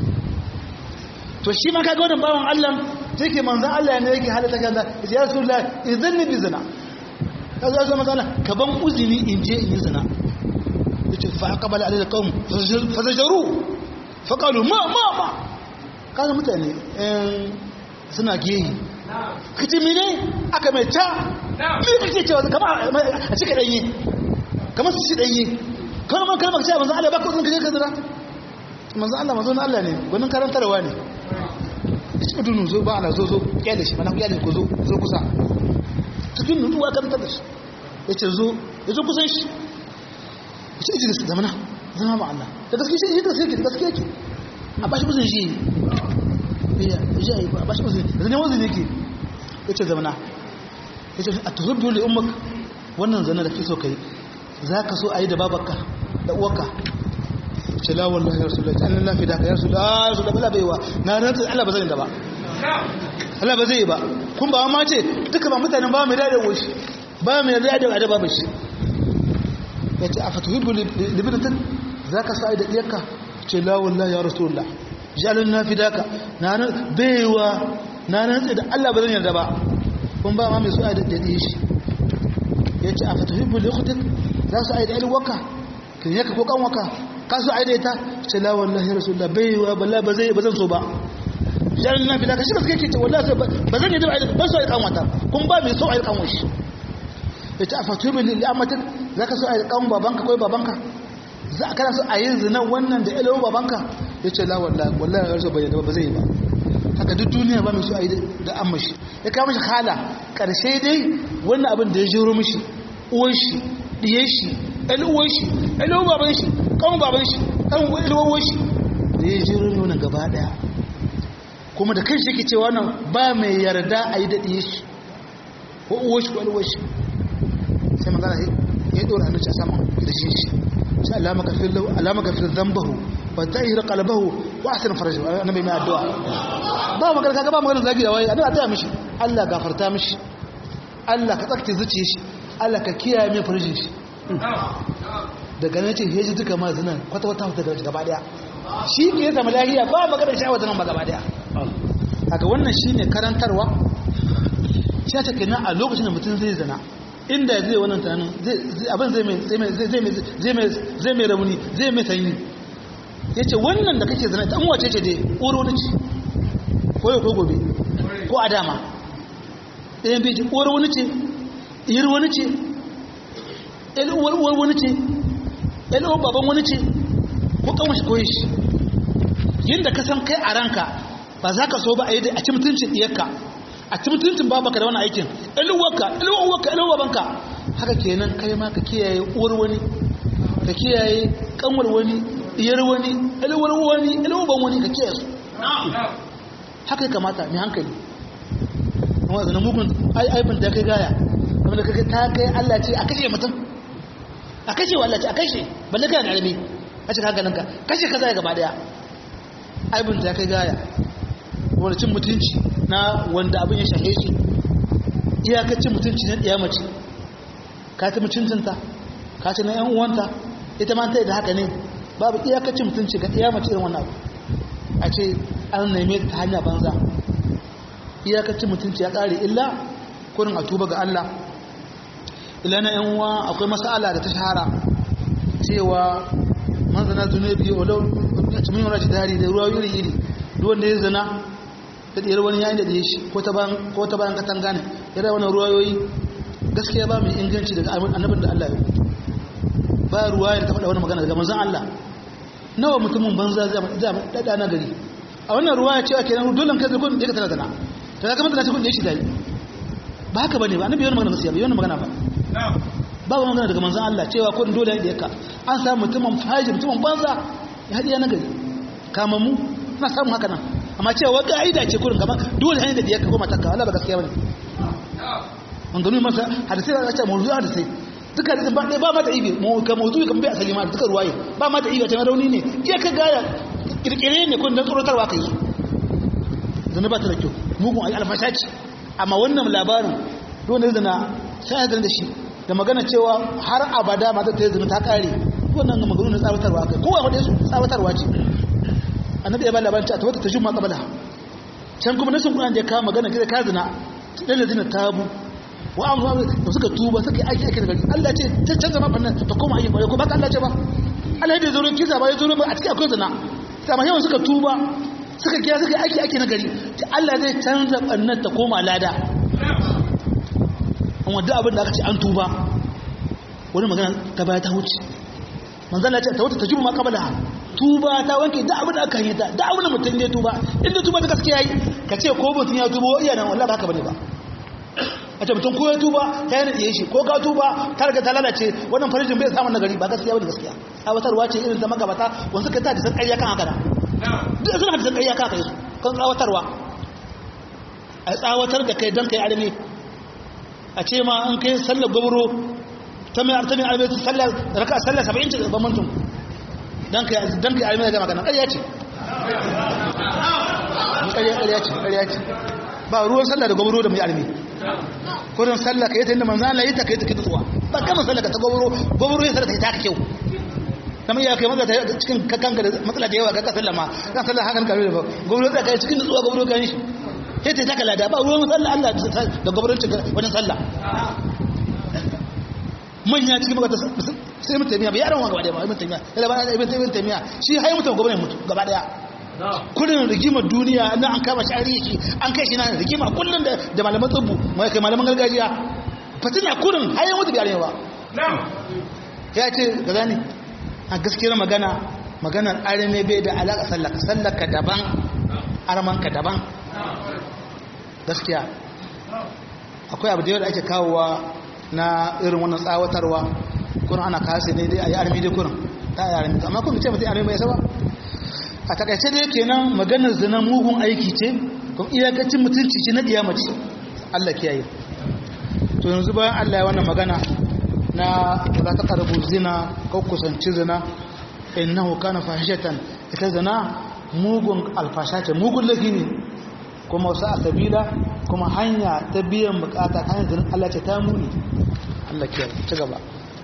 Speaker 2: to shi ma kaga wannan bawan Allah take manzon Allah ne yake halatta kan da ya rasulullah idan ni bi zina kaza ya zama kana ka ban uzini in je in yi zina yace fa aqbala alayhi alqawm fazajaru fa qalu ma ma ma kaga mutane eh suna geyi kace mene aka mai ta me kake cewa kamar a cika danye kamar su ci danye kalmar kalmar cewa manzon Allah baka uzini kaje ka zina manzon Allah manzon Allah ne gwanin karantarwa ne cikin dunu zo ba ana zo zo kyale shi mana kyale ko zo zo kusa cikin nutsuwa kan ta dashi yace zo ya zo kusan shi yace ijlis zamana zama ma Allah da gaske shi da gaske da gaske yake a bashi buzin shi ya ya yi a bashi buzin da ne wazin yake yace zamana yace atuzubbu li ummak wannan zana da kike so kai zaka so ayi da babarka da uwarka ce la wallahi ya rasulullah ta Allah fi da ka ya rasulullah ya rasulullah bala baiwa na rantsa Allah ba zai da ba Allah ba zai ba kun ba ma ce duka ba mutanen ba mai dade woshi ba mai dade da babu shi yace afatuhibbu libidatan zaka sai da diyarka ce la wallahi ya rasulullah jalna fi daka na baiwa na rantsa da Allah ba zai yarda ba kun ba ma mai so ai da dade shi yace afatuhibbu liukhtik za su ai da alwaka kin yaka ko kanwaka kasu aidaita ce la wallahi rasulullah bai wa balla ba zai ba zan so ba jan na fida kashi gaske ce wallahi ba zan yi da aidaita ba so ai kanwata kun ba mai so ai kanwa shi yace afatu bil li'amatin zaka so ai kan babanka ko babanka za ka so ayi zina wannan da ilo babanka yace la wallahi wallahi rasul bai ba zai ba haka duk duniya ba mai so ai da amma shi ya kawo mishi hala karshe dai wannan abin da ya jiro mishi uwan shi diye shi ɗan uwan shi ɗan uwan baban shi kan baban shi kan ilwawar shi da ya jiro ne wannan gaba daya kuma da kanshi yake cewa nan ba mai yarda a yi daɗe shi ko uwar shi ko ilwawar shi sai magana ya ɗora hannun a saman da shi shi sai alama gafir lahu alama gafir zambahu wa tahir qalbahu wa ahsan farajahu annabi mai addu'a ba magana kaga ba magana zagi da wai addu'a ta mishi Allah gafarta mishi Allah ka tsakce zuciyar shi Allah ka kiyaye mai farjin shi daga nan ce heji duka ma zinan kwata-kwata daga gaba daya shi ke zama lahiya ba magana sha'awar zinan ba gaba daya daga wannan shi ne karantarwa shi ta kenan a lokacin da mutum zai zana inda zai wannan tunanin abin zai mai rauni zai mai sanyi ya ce wannan da kake zana ta wace ce dai ƙoro wani ce ko yau ko gobe ko a dama ɗayan bai ce ƙoro wani ce iyar wani ce uwar uwar wani ce uwar baban wani ce ko kawon shi koyi shi yadda ka san kai a ranka ba za ka so ba a yi a ci mutuncin ɗiyarka a ci mutuncin babaka da wani aikin ɗaluwarka ɗaluwarka ɗaluwar babanka haka kenan kai ma ka kiyaye uwar wani ka kiyaye kanwar wani ɗiyar wani ɗaluwar wani ɗaluwar ban wani ka kiyaye su haka ya kamata mai hankali amma zanen mugun aibin da kai gaya abin da kaga ta kai Allah ce a kashe mutum a kashe wa Allah ce a kashe balle kana da alimi a cikin hankalin ka kashe kaza ya gaba daya aibin ta kai gaya wani cin mutunci na wanda abin ya shahe shi iyakacin mutunci na ɗiya mace ka ta mutuncinta ka ta na 'yan uwanta ita ma ta yi da haka ne babu iyakacin mutunci ga ɗiya mace irin wannan abu a ce an neme ta hanya banza iyakacin mutunci ya ƙare illa kurin a tuba ga Allah ila na 'yan uwa akwai masala da ta shahara cewa manzana zunubi walau a cikin wani dari da ruwa iri iri wanda ya zana da ɗiyar wani yayin da ɗaya shi ko ta bayan katanga ne ya rai wani ruwayoyi gaskiya ba mai inganci daga annabin da Allah ya ba ruwa ya ta faɗa wani magana daga manzan Allah nawa mutumin banza zai daɗa na gari a wannan ruwa ya ce ake nan dole kai zirgin da ya ka tana zana ta zaka mata na cikin da ya shi dai ba haka ba ne ba annabi yana magana gaskiya ba yana magana ba ba wani magana daga manzan Allah cewa ko dole da yaka an samu mutumin faji mutumin banza ya haɗiya na gari kamammu na samun haka nan amma cewa ka'ida ce kurin gaba dole hanyar da yaka koma takka Allah ba gaskiya bane an gano masa hadisai da ce mawdu'a hadisai duka da ba ba ma da ibi mu ka mawdu'i kan bai asali ma duka ruwaye ba ma da ibi ta rauni ne iya ka gaya kirkire ne kun dan tsorotarwa kai zan ba ta da kyau mugun alfasha ce amma wannan labarin dole zana sai da shi da magana cewa har abada mata ta zama ta kare wannan ga magana tsawatarwa kai kowa wanda su tsawatarwa ce annabi ya ba labarin ta wata tajumma qabala can kuma nasin Qur'an da ya kawo magana kida ka zina dan ladina tabu wa amma da suka tuba suka yi aiki aiki da gari Allah ce ta canza ma fannan ta koma aiki bare ko ba Allah ce ba Allah da zuro kiza ba ya zuro ba a cikin akwai zina amma yawan suka tuba suka kiya suka yi aiki aiki na gari Allah zai canza fannan ta koma lada amma duk abin da aka ce an tuba wani magana ta baya ta wuce manzala ce ta wata ta jubu ma kabala tuba ta wanke da abin da aka yi ta da abin da mutum ne tuba inda tuba da gaskiya yi ka ce ko mutum ya tuba iya nan wallahi ba haka bane ba a ce mutum ko ya tuba ta yi nadiye shi ko ka tuba ta riga ta lalace wannan farijin bai samun nagari ba gaskiya bane gaskiya tsawatarwa ce irin ta magabata wanda suka ta da san ƙarya kan haka da duk suna da san ƙarya kan haka su kan tsawatarwa a tsawatar da kai don kai arme a ce ma an kai sallar gwamro ta mai artamin arme ta sallar raka sallar saba'in ce ban mantum don kai don kai arme da magana ƙarya ce ƙarya ce ƙarya ce ba ruwan sallar da gwamro da mai arme kudin sallar ka yi ta inda manzan Allah yi ta kai ta kai tsuwa ba kama sallar ka ta gwamro gwamro ya sallar ta yi ta kyau kama iya kai maza ta cikin kanka da matsala da yawa ka ka sallama kan sallar hakan kare da ba gwamro ta kai cikin tsuwa gwamro kan shi sai ta taka lada ba ruwan sallah Allah da gwamnatin wajen sallah manya cikin magata sai mutum tamiya bai yaran wa gaba daya ba ibn tamiya yana ba ibn ibn tamiya shi hai mutum gwamnatin mutu gaba daya kullun rigimar duniya nan an kama shi an rishi an kai shi na rigima kullun da da malaman tsubbu mai kai malaman gargajiya fatina kullun hai mutu bai yaran ba ya ce ga zani a gaskiyar magana maganar arame bai da alaka sallaka sallaka daban armanka daban gaskiya akwai abu da yau da ake kawowa na irin wannan tsawatarwa kuna ana kase ne dai a yi armi dai kuna ta yi armi amma kuma ce mutum armi bai saba a takaice dai kenan maganar zina mugun aiki ce kuma iyakacin mutunci ce na mace Allah kiyaye to yanzu bayan Allah ya wannan magana na za ta karbu zina ko kusanci zina innahu kana fahishatan ita zina mugun alfasha ce mugun laifi ne kuma wasu a sabila kuma hanya ta biyan bukata hanyar zinin Allah ce ta muni Allah ke ci gaba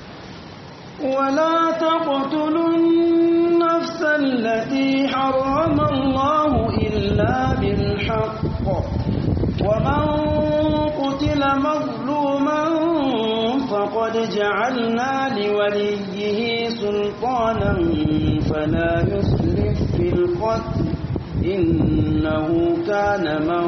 Speaker 1: ولا تقتلوا النفس التي حرم الله إلا بالحق ومن قتل مظلوما فقد جعلنا لوليه سلطانا فلا يسرف في القتل إنه كان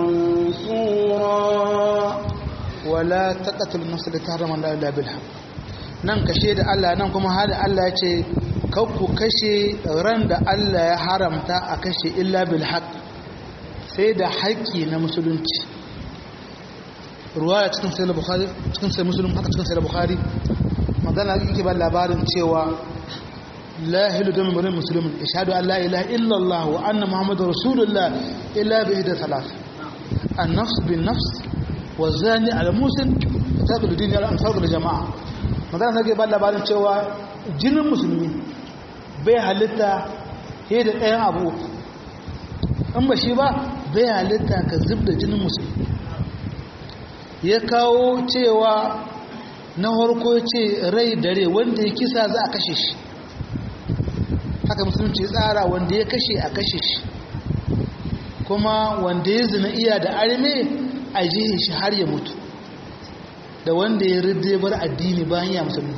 Speaker 1: منصورا
Speaker 2: ولا تقتل النفس التي حرم الله إلا بالحق nan kashe da Allah nan kuma hada Allah ya ce ku kashe ran da Allah ya haramta a kashe illa bil haq sai da haƙƙi na musulunci ruwaya cikin sai bukhari cikin sai muslim haka cikin sai bukhari magana yake ba labarin cewa la hilu da murin musulmin ishadu an la ilaha illallah wa anna muhammadu rasulullah illa bi ihda thalath an nafs bin nafs wa zani al musin tabi dini al ansar da jama'a magana nake ba labarin cewa jinin musulmi bai halitta he da ɗayan abu in ba shi ba bai halitta ka zub da jinin musulmi ya kawo cewa na harko ce rai da rai wanda ya kisa za a kashe shi haka musulunci tsara wanda ya kashe a kashe shi kuma wanda ya zina iya da arme a jihe shi har ya mutu da wanda ya ridde bar addini bayan ya musulmi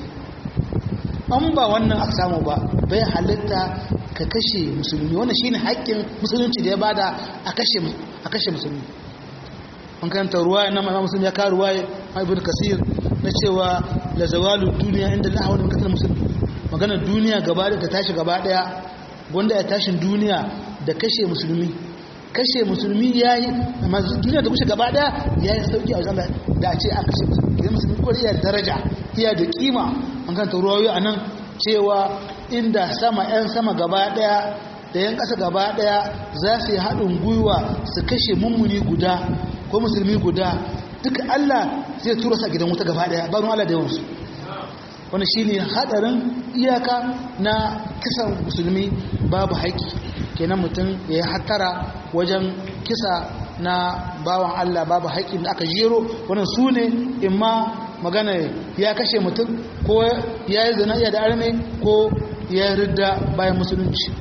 Speaker 2: an ba wannan aka samu ba bai halitta ka kashe musulmi wannan shine haƙƙin musulunci da ya bada a kashe musulmi an karanta ruwa na mai musulmi ya kawo ruwa ibn kasir na cewa la zawalu duniya inda la hawla min musulmi magana duniya gaba da ta tashi gaba daya wanda ya tashin duniya da kashe musulmi kashe musulmi yayi amma duniya da kushe gaba daya yayi sauki a wajen da a ce an kashe musulmi idan musulmi ko iya daraja iya da kima an karanta ruwayoyi anan cewa inda sama yan sama gaba daya da yan kasa gaba daya za su yi haɗin gwiwa su kashe mummuni guda ko musulmi guda duka Allah zai tura sa gidan wuta gaba daya bayan Allah da yawansu wani shi ne haɗarin iyaka na kisan musulmi babu haƙi kenan mutum ya yi hattara wajen kisa na bawan Allah babu haƙi da aka jero wani su ne in ma magana ya kashe mutum ko ya yi zana iya da arme ko ya yi ridda bayan musulunci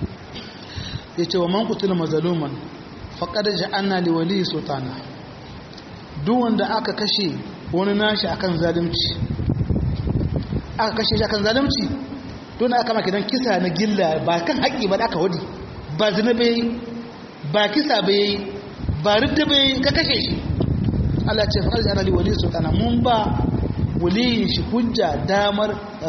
Speaker 2: ya ce wa man kutula mazaluman faƙada ja'anna liwali sultana duk wanda aka kashe wani nashi akan zalunci aka kashe shi akan zalunci don aka maka don kisa na gilla ba kan haƙƙi ba da aka wadi ba zina bai ba kisa bai ba ridda bai ka kashe shi Allah ce faƙar ja'anna liwali sultana mun ba waliyin shi hujja damar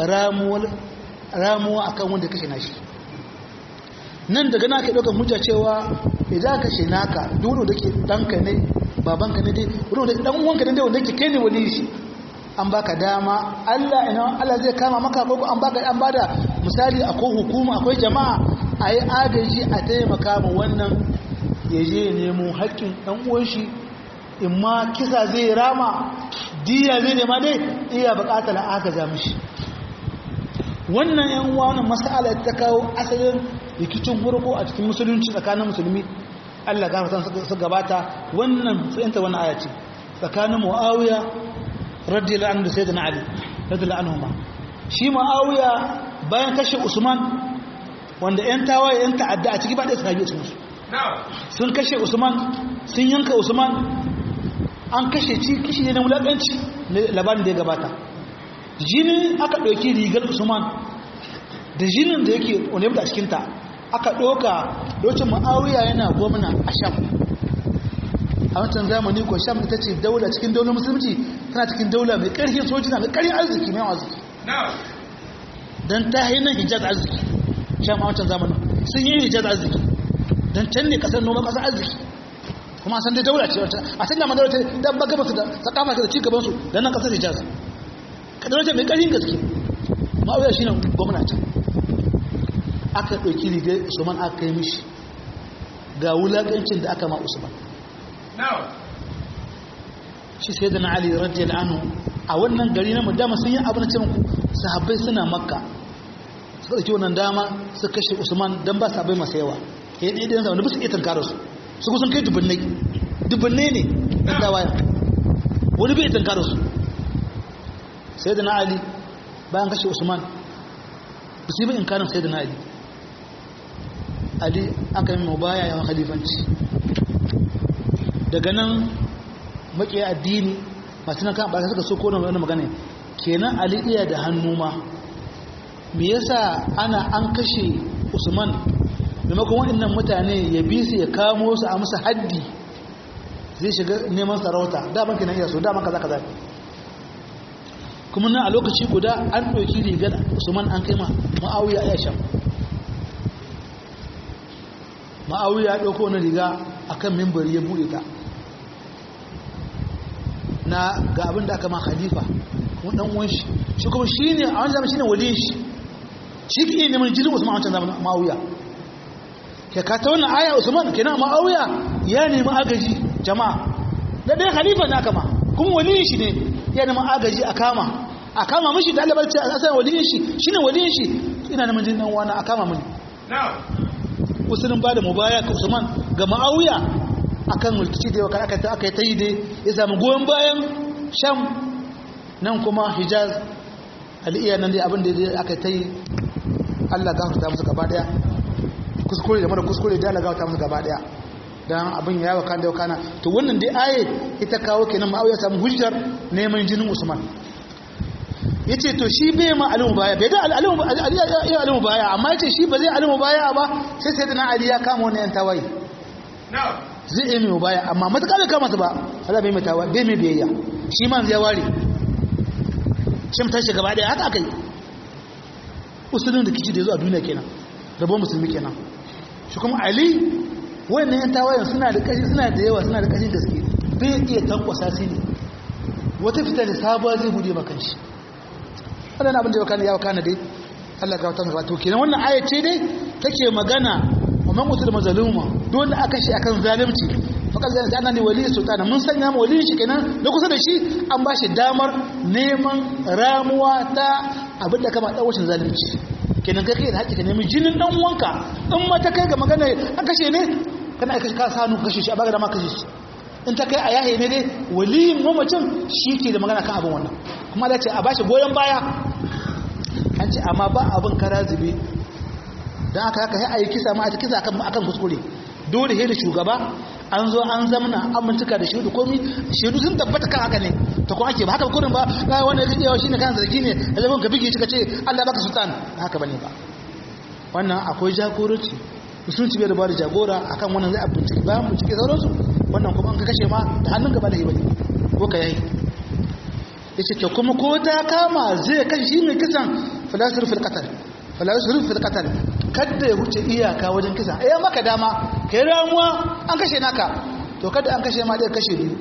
Speaker 2: ramuwa akan wanda kashe nashi nan daga na ke ɗaukar hujja cewa idan ka kashe naka duk da ke ɗanka ne babanka ne dai wanda ɗan uwanka ne dai wanda ke kai ne wani shi an baka dama Allah ina Allah zai kama maka ko an baka an bada misali akwai hukuma akwai jama'a a yi agaji a taimaka ma wannan ya je nemo haƙƙin ɗan uwan shi in ma kisa zai rama diya zai nema dai iya buƙatar agaza mishi wannan yan uwa wannan mas'ala ta kawo asalin rikicin hurko a cikin musulunci tsakanin musulmi Allah gafarta su gabata wannan fahimta wannan aya ce tsakanin Muawiya radiyallahu anhu da Sayyidina Ali radiyallahu anhuma shi Muawiya bayan kashe Usman wanda yan tawaye yan ta'adda a ciki ba da sahabi cikin su sun kashe Usman sun yanka Usman an kashe ci kishi ne na wulakanci labarin da ya gabata jini aka ɗauki rigar Usman da jinin da yake wani a cikinta aka ɗoka lokacin ma'awiya yana gwamna a sham a wancan zamani ko sham ita ce daula cikin daular musulunci tana cikin daula mai ƙarfin sojina mai ƙarfin arziki mai arziki don ta yi nan hijaz arziki sham a wancan zamanin sun yi hijaz arziki don can ne kasar noma kasar arziki kuma san dai daula ce wancan a can da madaula ta dan baga basu da sakafa da ci gabansu don nan kasar hijaz kadar mai ƙarfin gaske ma'awiya shi ne gwamnati aka ɗauki rigar usman aka yi mishi ga wulaƙancin da aka ma usman shi sai da na ali radiyal anhu a wannan gari na dama sun yi abu na cikin sahabbai suna makka suka ɗauki wannan dama su kashe usman don ba sahabbai masu yawa ya yi ɗaya wanda ba su iya tankara su su kusan kai dubbannai dubbannai ne ɗan dawaya wani bai tankara su sai da na ali bayan kashe usman ba su yi ba in kanin sai da na ali ali aka yi mubaya yawan halifanci daga nan makiya addini masu nan kan ɓata suka so kone wani magana kenan ali iya da hannu ma me yasa ana an kashe usman maimakon waɗannan mutane ya bi su ya kamo su a musu haddi zai shiga neman sarauta daban kenan iya so daban kaza kaza kuma nan a lokaci guda an ɗauki rigar usman an kai ma ma'awiya ya shan ma'awiya ya ɗauko wani riga a kan mimbari ya buɗe ta na ga abin da aka ma khalifa kuma ɗan uwan shi shi kuma shi ne a wani zama shi ne waliyin shi shi ke iya neman jirgin usman a wancan zama ma'awiya ke ka ta wannan aya usman kenan ma'awiya ya nemi agaji jama'a na ɗaya khalifa na kama kuma waliyin shi ne ya neman agaji a kama a kama mishi da Allah barci a san waliyin shi shine waliyin shi ina neman jin dan wani a kama mini usulun ba da mubaya ka Usman ga Muawiya akan mulkici da yawa aka ta aka ta yi dai ya samu goyon bayan Sham nan kuma Hijaz al'iya nan dai abin da aka ta yi Allah gafarta musu gaba daya kuskure da mara kuskure da Allah gafarta musu gaba daya dan abin ya yawa kan da kana to wannan dai aye ita kawo kenan Muawiya samu hujjar neman jinin Usman yace to shi bai ma alimu baya bai da alimu ya alimu baya amma yace shi ba zai alimu baya ba sai sai dana Ali ya kama wannan yan tawaye zai yi mai baya amma matuƙa bai kama su ba Allah bai mai tawaye bai mai biyayya shi man zai ware shi mutan shi gaba daya haka akai usulun da kici da yazo a duniya kenan rabon musulmi kenan shi kuma Ali wannan yan tawayen suna da kashi suna da yawa suna da kashin gaske bai iya tankwasa su ne wata fita da sabuwa zai bude makan shi wannan abin da ya kana ya kana dai Allah ga watan wato kenan wannan aya ce dai take magana wa man utul mazluma don da aka shi akan zalunci faqad zalunta annani wali sultana mun sanya mu wali shi kenan da kusa da shi an ba shi damar neman ramuwa ta abin da kama dawacin zalunci kenan kai kai da haƙƙi ka nemi jinin dan uwanka in ma ta kai ga magana an kashe ne kana aika ka sanu kashe shi a baga da ma kashe shi in ta kai a yahe ne dai waliyin mamacin shi ke da magana kan abin wannan kuma da ce a bashi goyon baya an ce amma ba abin kara zube don aka haka ya ayi kisa ma a kisa akan kuskure dole he da shugaba an zo an zamana an mintuka da shaidu komi shaidu sun tabbata kan haka ne ta kuma ake ba haka kurin ba ga wanda ya kajewa shine kan zargi ne da zaman ka bige shi ka ce Allah baka sultan haka bane ba wannan akwai jagoranci musulunci bai da bada jagora akan wannan zai a bincike bayan bincike sauransu wannan kuma an ka kashe ma da hannun gaba da bane ko ka yayi yace ke kuma ko ta kama zai kan shi mai kisan falasir fil qatl falasir fil qatl kada ya huce iyaka wajen kisa eh maka dama kai ramuwa an kashe naka to kada an kashe ma dai kashe biyu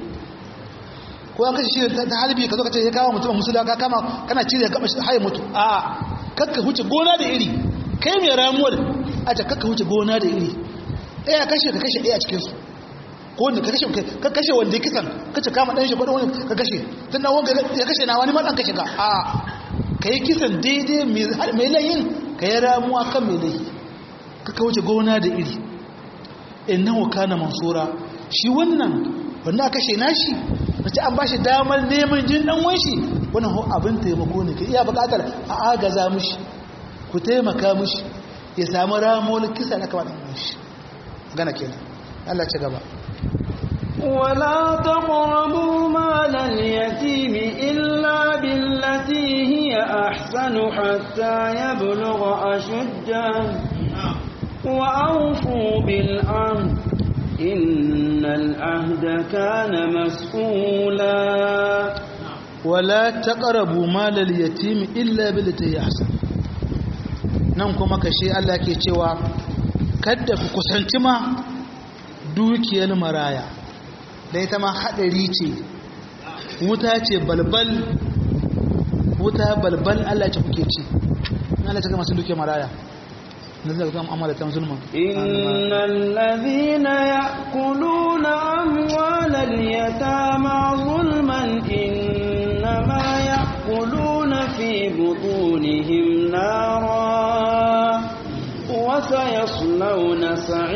Speaker 2: ko an kashe shi ta halbi ka zo ka ce ya kawo mutum musula ka kama kana cire ka haye mutu a kakka huce gona da iri kai mai ramuwar a ta kakka huce gona da iri ɗaya kashe ka kashe ɗaya a cikinsu ko wanda ka kashe ka kashe wanda ya kisan ka ce kama ɗan shi ko wani ka kashe tun na wanga ya kashe na wani ma ɗan kashe ka a ka yi kisan daidai mai layin ka yi ramuwa kan mai layi ka wuce gona da iri innahu kana mansura shi wannan wanda aka kashe nashi nace an bashi damar neman jin dan wanshi wannan ho abin taimako ne ka iya bukatar a agaza mushi ku taimaka mushi ya samu ramon kisa na kamar dan wanshi gana kenan Allah ci gaba
Speaker 1: ولا تقربوا مال اليتيم إلا بالتي هي أحسن حتى يبلغ أشده وأوفوا بالعهد إن العهد كان مسؤولا
Speaker 2: ولا تقربوا مال اليتيم إلا بالتي هي أحسن nan kuma kashe Allah ke cewa kadda ku kusanci ma dukiyar maraya da ita ma haɗari ce wuta ce balbal wuta balbal Allah ce kuke ci Allah ce ga masu dukiyar maraya نزل كم أموال ظلما
Speaker 1: إن الذين يأكلون أموال اليتامى ظلما إنما يأكلون في بطونهم نارا وسيصلون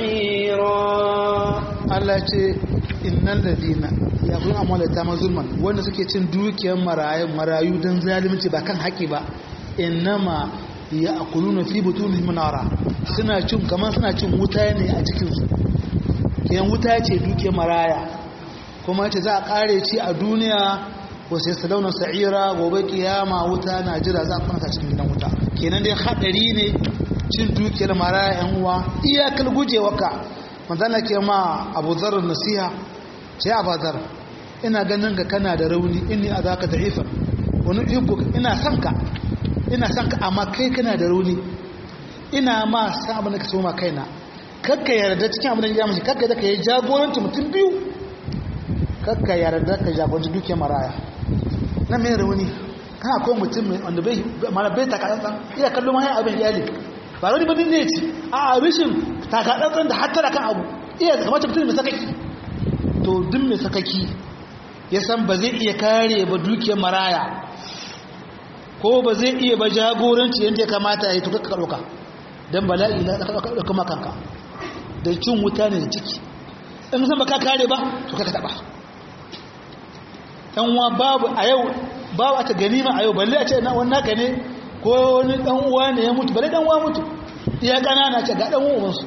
Speaker 1: سعيرا
Speaker 2: Allah ce innal ladina yaqulun amwal yatama zulman wanda suke cin dukiyar marayu marayu dan zalunci ba kan haƙi ba innama ya'kuluna fi butunihim nara suna cin kamar suna cin wuta ne a cikin su kiyan wuta ce dukiyar maraya kuma ce za a kare ci a duniya wasu yasa launar sa'ira gobe kiyama wuta na jira za a kwanata cikin gidan wuta kenan dai haɗari ne cin dukiyar maraya yan uwa iyakar gujewa ka manzana ke ma abu zarar nasiha ce a bazar ina ganin ka kana da rauni inni a zaka da'ifar wani ibu ina son ka ina son ka amma kai kana da rauni ina ma san abin da ka so ma kaina kakka yarda cikin abin da ya mashi kakka da ka yi jagoranci mutum biyu kakka yarda ka jagoranci duke maraya na mai rauni kana akwai mutum mai wanda bai mara bai takatsantsan iya kallon mahai abin iyali ba wani bane ne ci a rishin takatsantsan da hattara kan abu iya kamata mutum mai sakaki to duk mai sakaki ya san ba zai iya kare ba dukiyar maraya ko ba zai iya ba jagoranci yadda ya kamata ya yi tuka ɗauka don bala'i na ɗauka makanka da cin wuta ne da ciki in san ba ka kare ba to ka taɓa ɗanwa babu a yau babu a ta ganima a yau balle a ce na wani naka ne ko wani ɗan uwa ne ya mutu balle ɗan uwa mutu iya ƙanana ce ga ɗan uwansu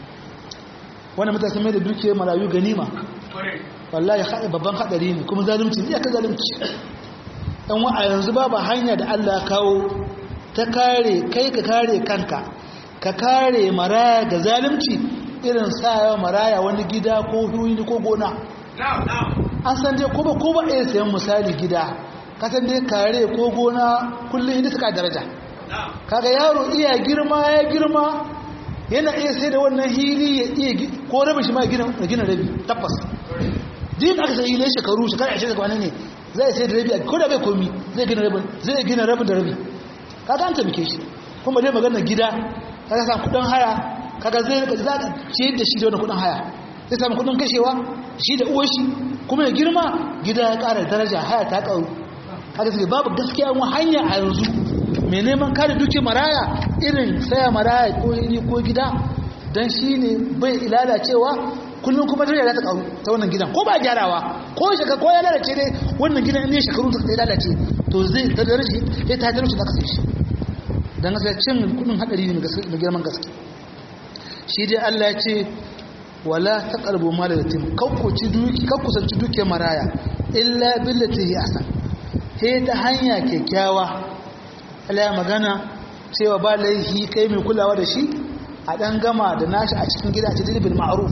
Speaker 2: wani mutane mai da dukiyar marayu ganima wallahi babban haɗari ne kuma zalunci iya ka zalunci ɗan wa a yanzu babu hanya da Allah kawo ta kare kai ka kare kanka ka kare maraya ga zalunci irin sayawa maraya wani gida ko huyi ko gona an san dai ko ba ko ba iya sayan misali gida ka san dai kare ko gona kullum inda suka daraja kaga yaro iya girma ya girma yana iya sai da wannan hili ya iya ko rabin shi ma gina rabi tabbas din aka sai hili shekaru shekara 20 ga wani ne zai sai da rabi ko da bai komi zai gina rabin zai gina rabin da rabi kaga an tabbike shi kuma dai magana gida kaga san kudin haya kaga zai rika zaka ciyar da shi da wannan kudin haya zai samu kudin kashewa shi da uwar shi kuma ya girma gida ya ƙara daraja haya ta ƙaru kaga sai babu gaskiya mu hanya a yanzu mai neman kare duki maraya irin saya maraya ko iri ko gida dan shine bai lalacewa kullum kuma daraja za ta ƙaru ta wannan gidan ko ba gyarawa ko shaka ko ya lalace dai wannan gidan ne shekaru ta lalace to zai ta daraja ya ta daraja da kasance shi dan gaskiya cin kudin hadari ne da girman gaske shi dai Allah ya ce wala taqrabu mal yatim kakkuci duki kakkusanci dukiyar maraya illa billati hi ahsan he ta hanya kyakkyawa Allah ya magana cewa ba laihi kai mai kulawa da shi a dan gama da nashi a cikin gida ta bil ma'ruf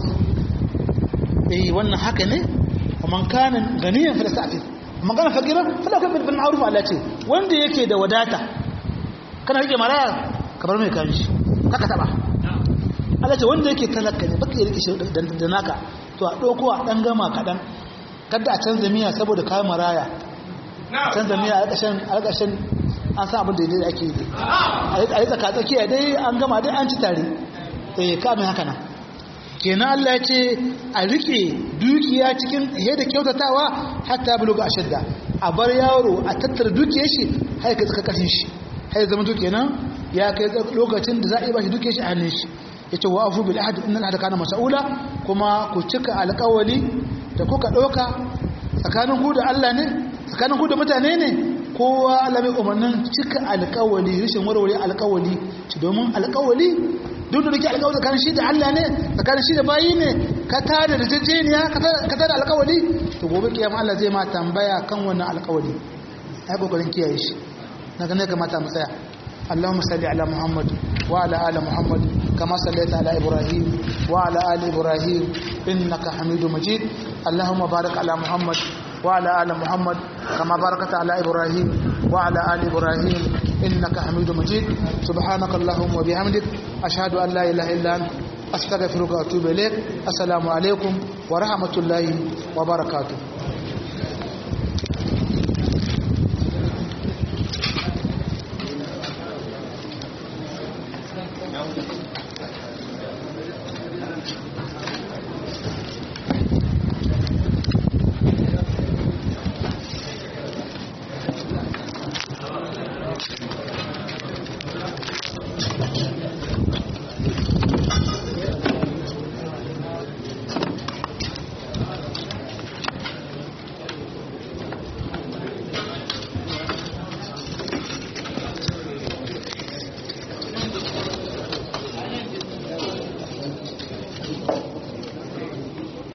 Speaker 2: eh wannan haka ne man kana ganiyan fa sa'if man kana fakira fa la bil ma'ruf Allah ce wanda yake da wadata kana rike maraya ka bar mai kan shi kaka taba Allah ce wanda yake talaka ne baka rike shi da naka to a dauko a dan gama kadan kada a canza miya saboda kayan maraya canza miya a ƙarshen a ƙarshen an san abin da yadda ake yi a yi tsaka tsakiya dai an gama dai an ci tare eh ka mai haka nan kenan Allah ya ce a rike dukiya cikin yadda kyautatawa hatta buluga ashadda a bar yaro a tattara dukiyar shi har ka tsaka kashin shi har zama to kenan ya kai lokacin da za a yi bashi dukiyar shi a hannun shi yace wa afu bil ahd innal ahda kana mas'ula kuma ku cika alƙawali da kuka ɗauka tsakanin ku da Allah ne tsakanin ku da mutane ne kowa Allah mai umarnin cika alƙawali rashin warware alƙawali ci domin alƙawali duk da nake alƙawari tsakanin shi da Allah ne tsakanin shi da bayi ne ka tada da jejjeniya ka tada alƙawari to gobe kiyama Allah zai ma tambaya kan wannan alƙawari ai kokarin kiyaye shi na ga ne kamata mu tsaya اللهم صل على محمد وعلى آل محمد كما صليت على إبراهيم وعلى آل إبراهيم إنك حميد مجيد اللهم بارك على محمد وعلى آل محمد كما باركت على إبراهيم وعلى آل إبراهيم إنك حميد مجيد سبحانك اللهم وبحمدك أشهد أن لا إله إلا أنت أستغفرك وأتوب إليك السلام عليكم ورحمة الله وبركاته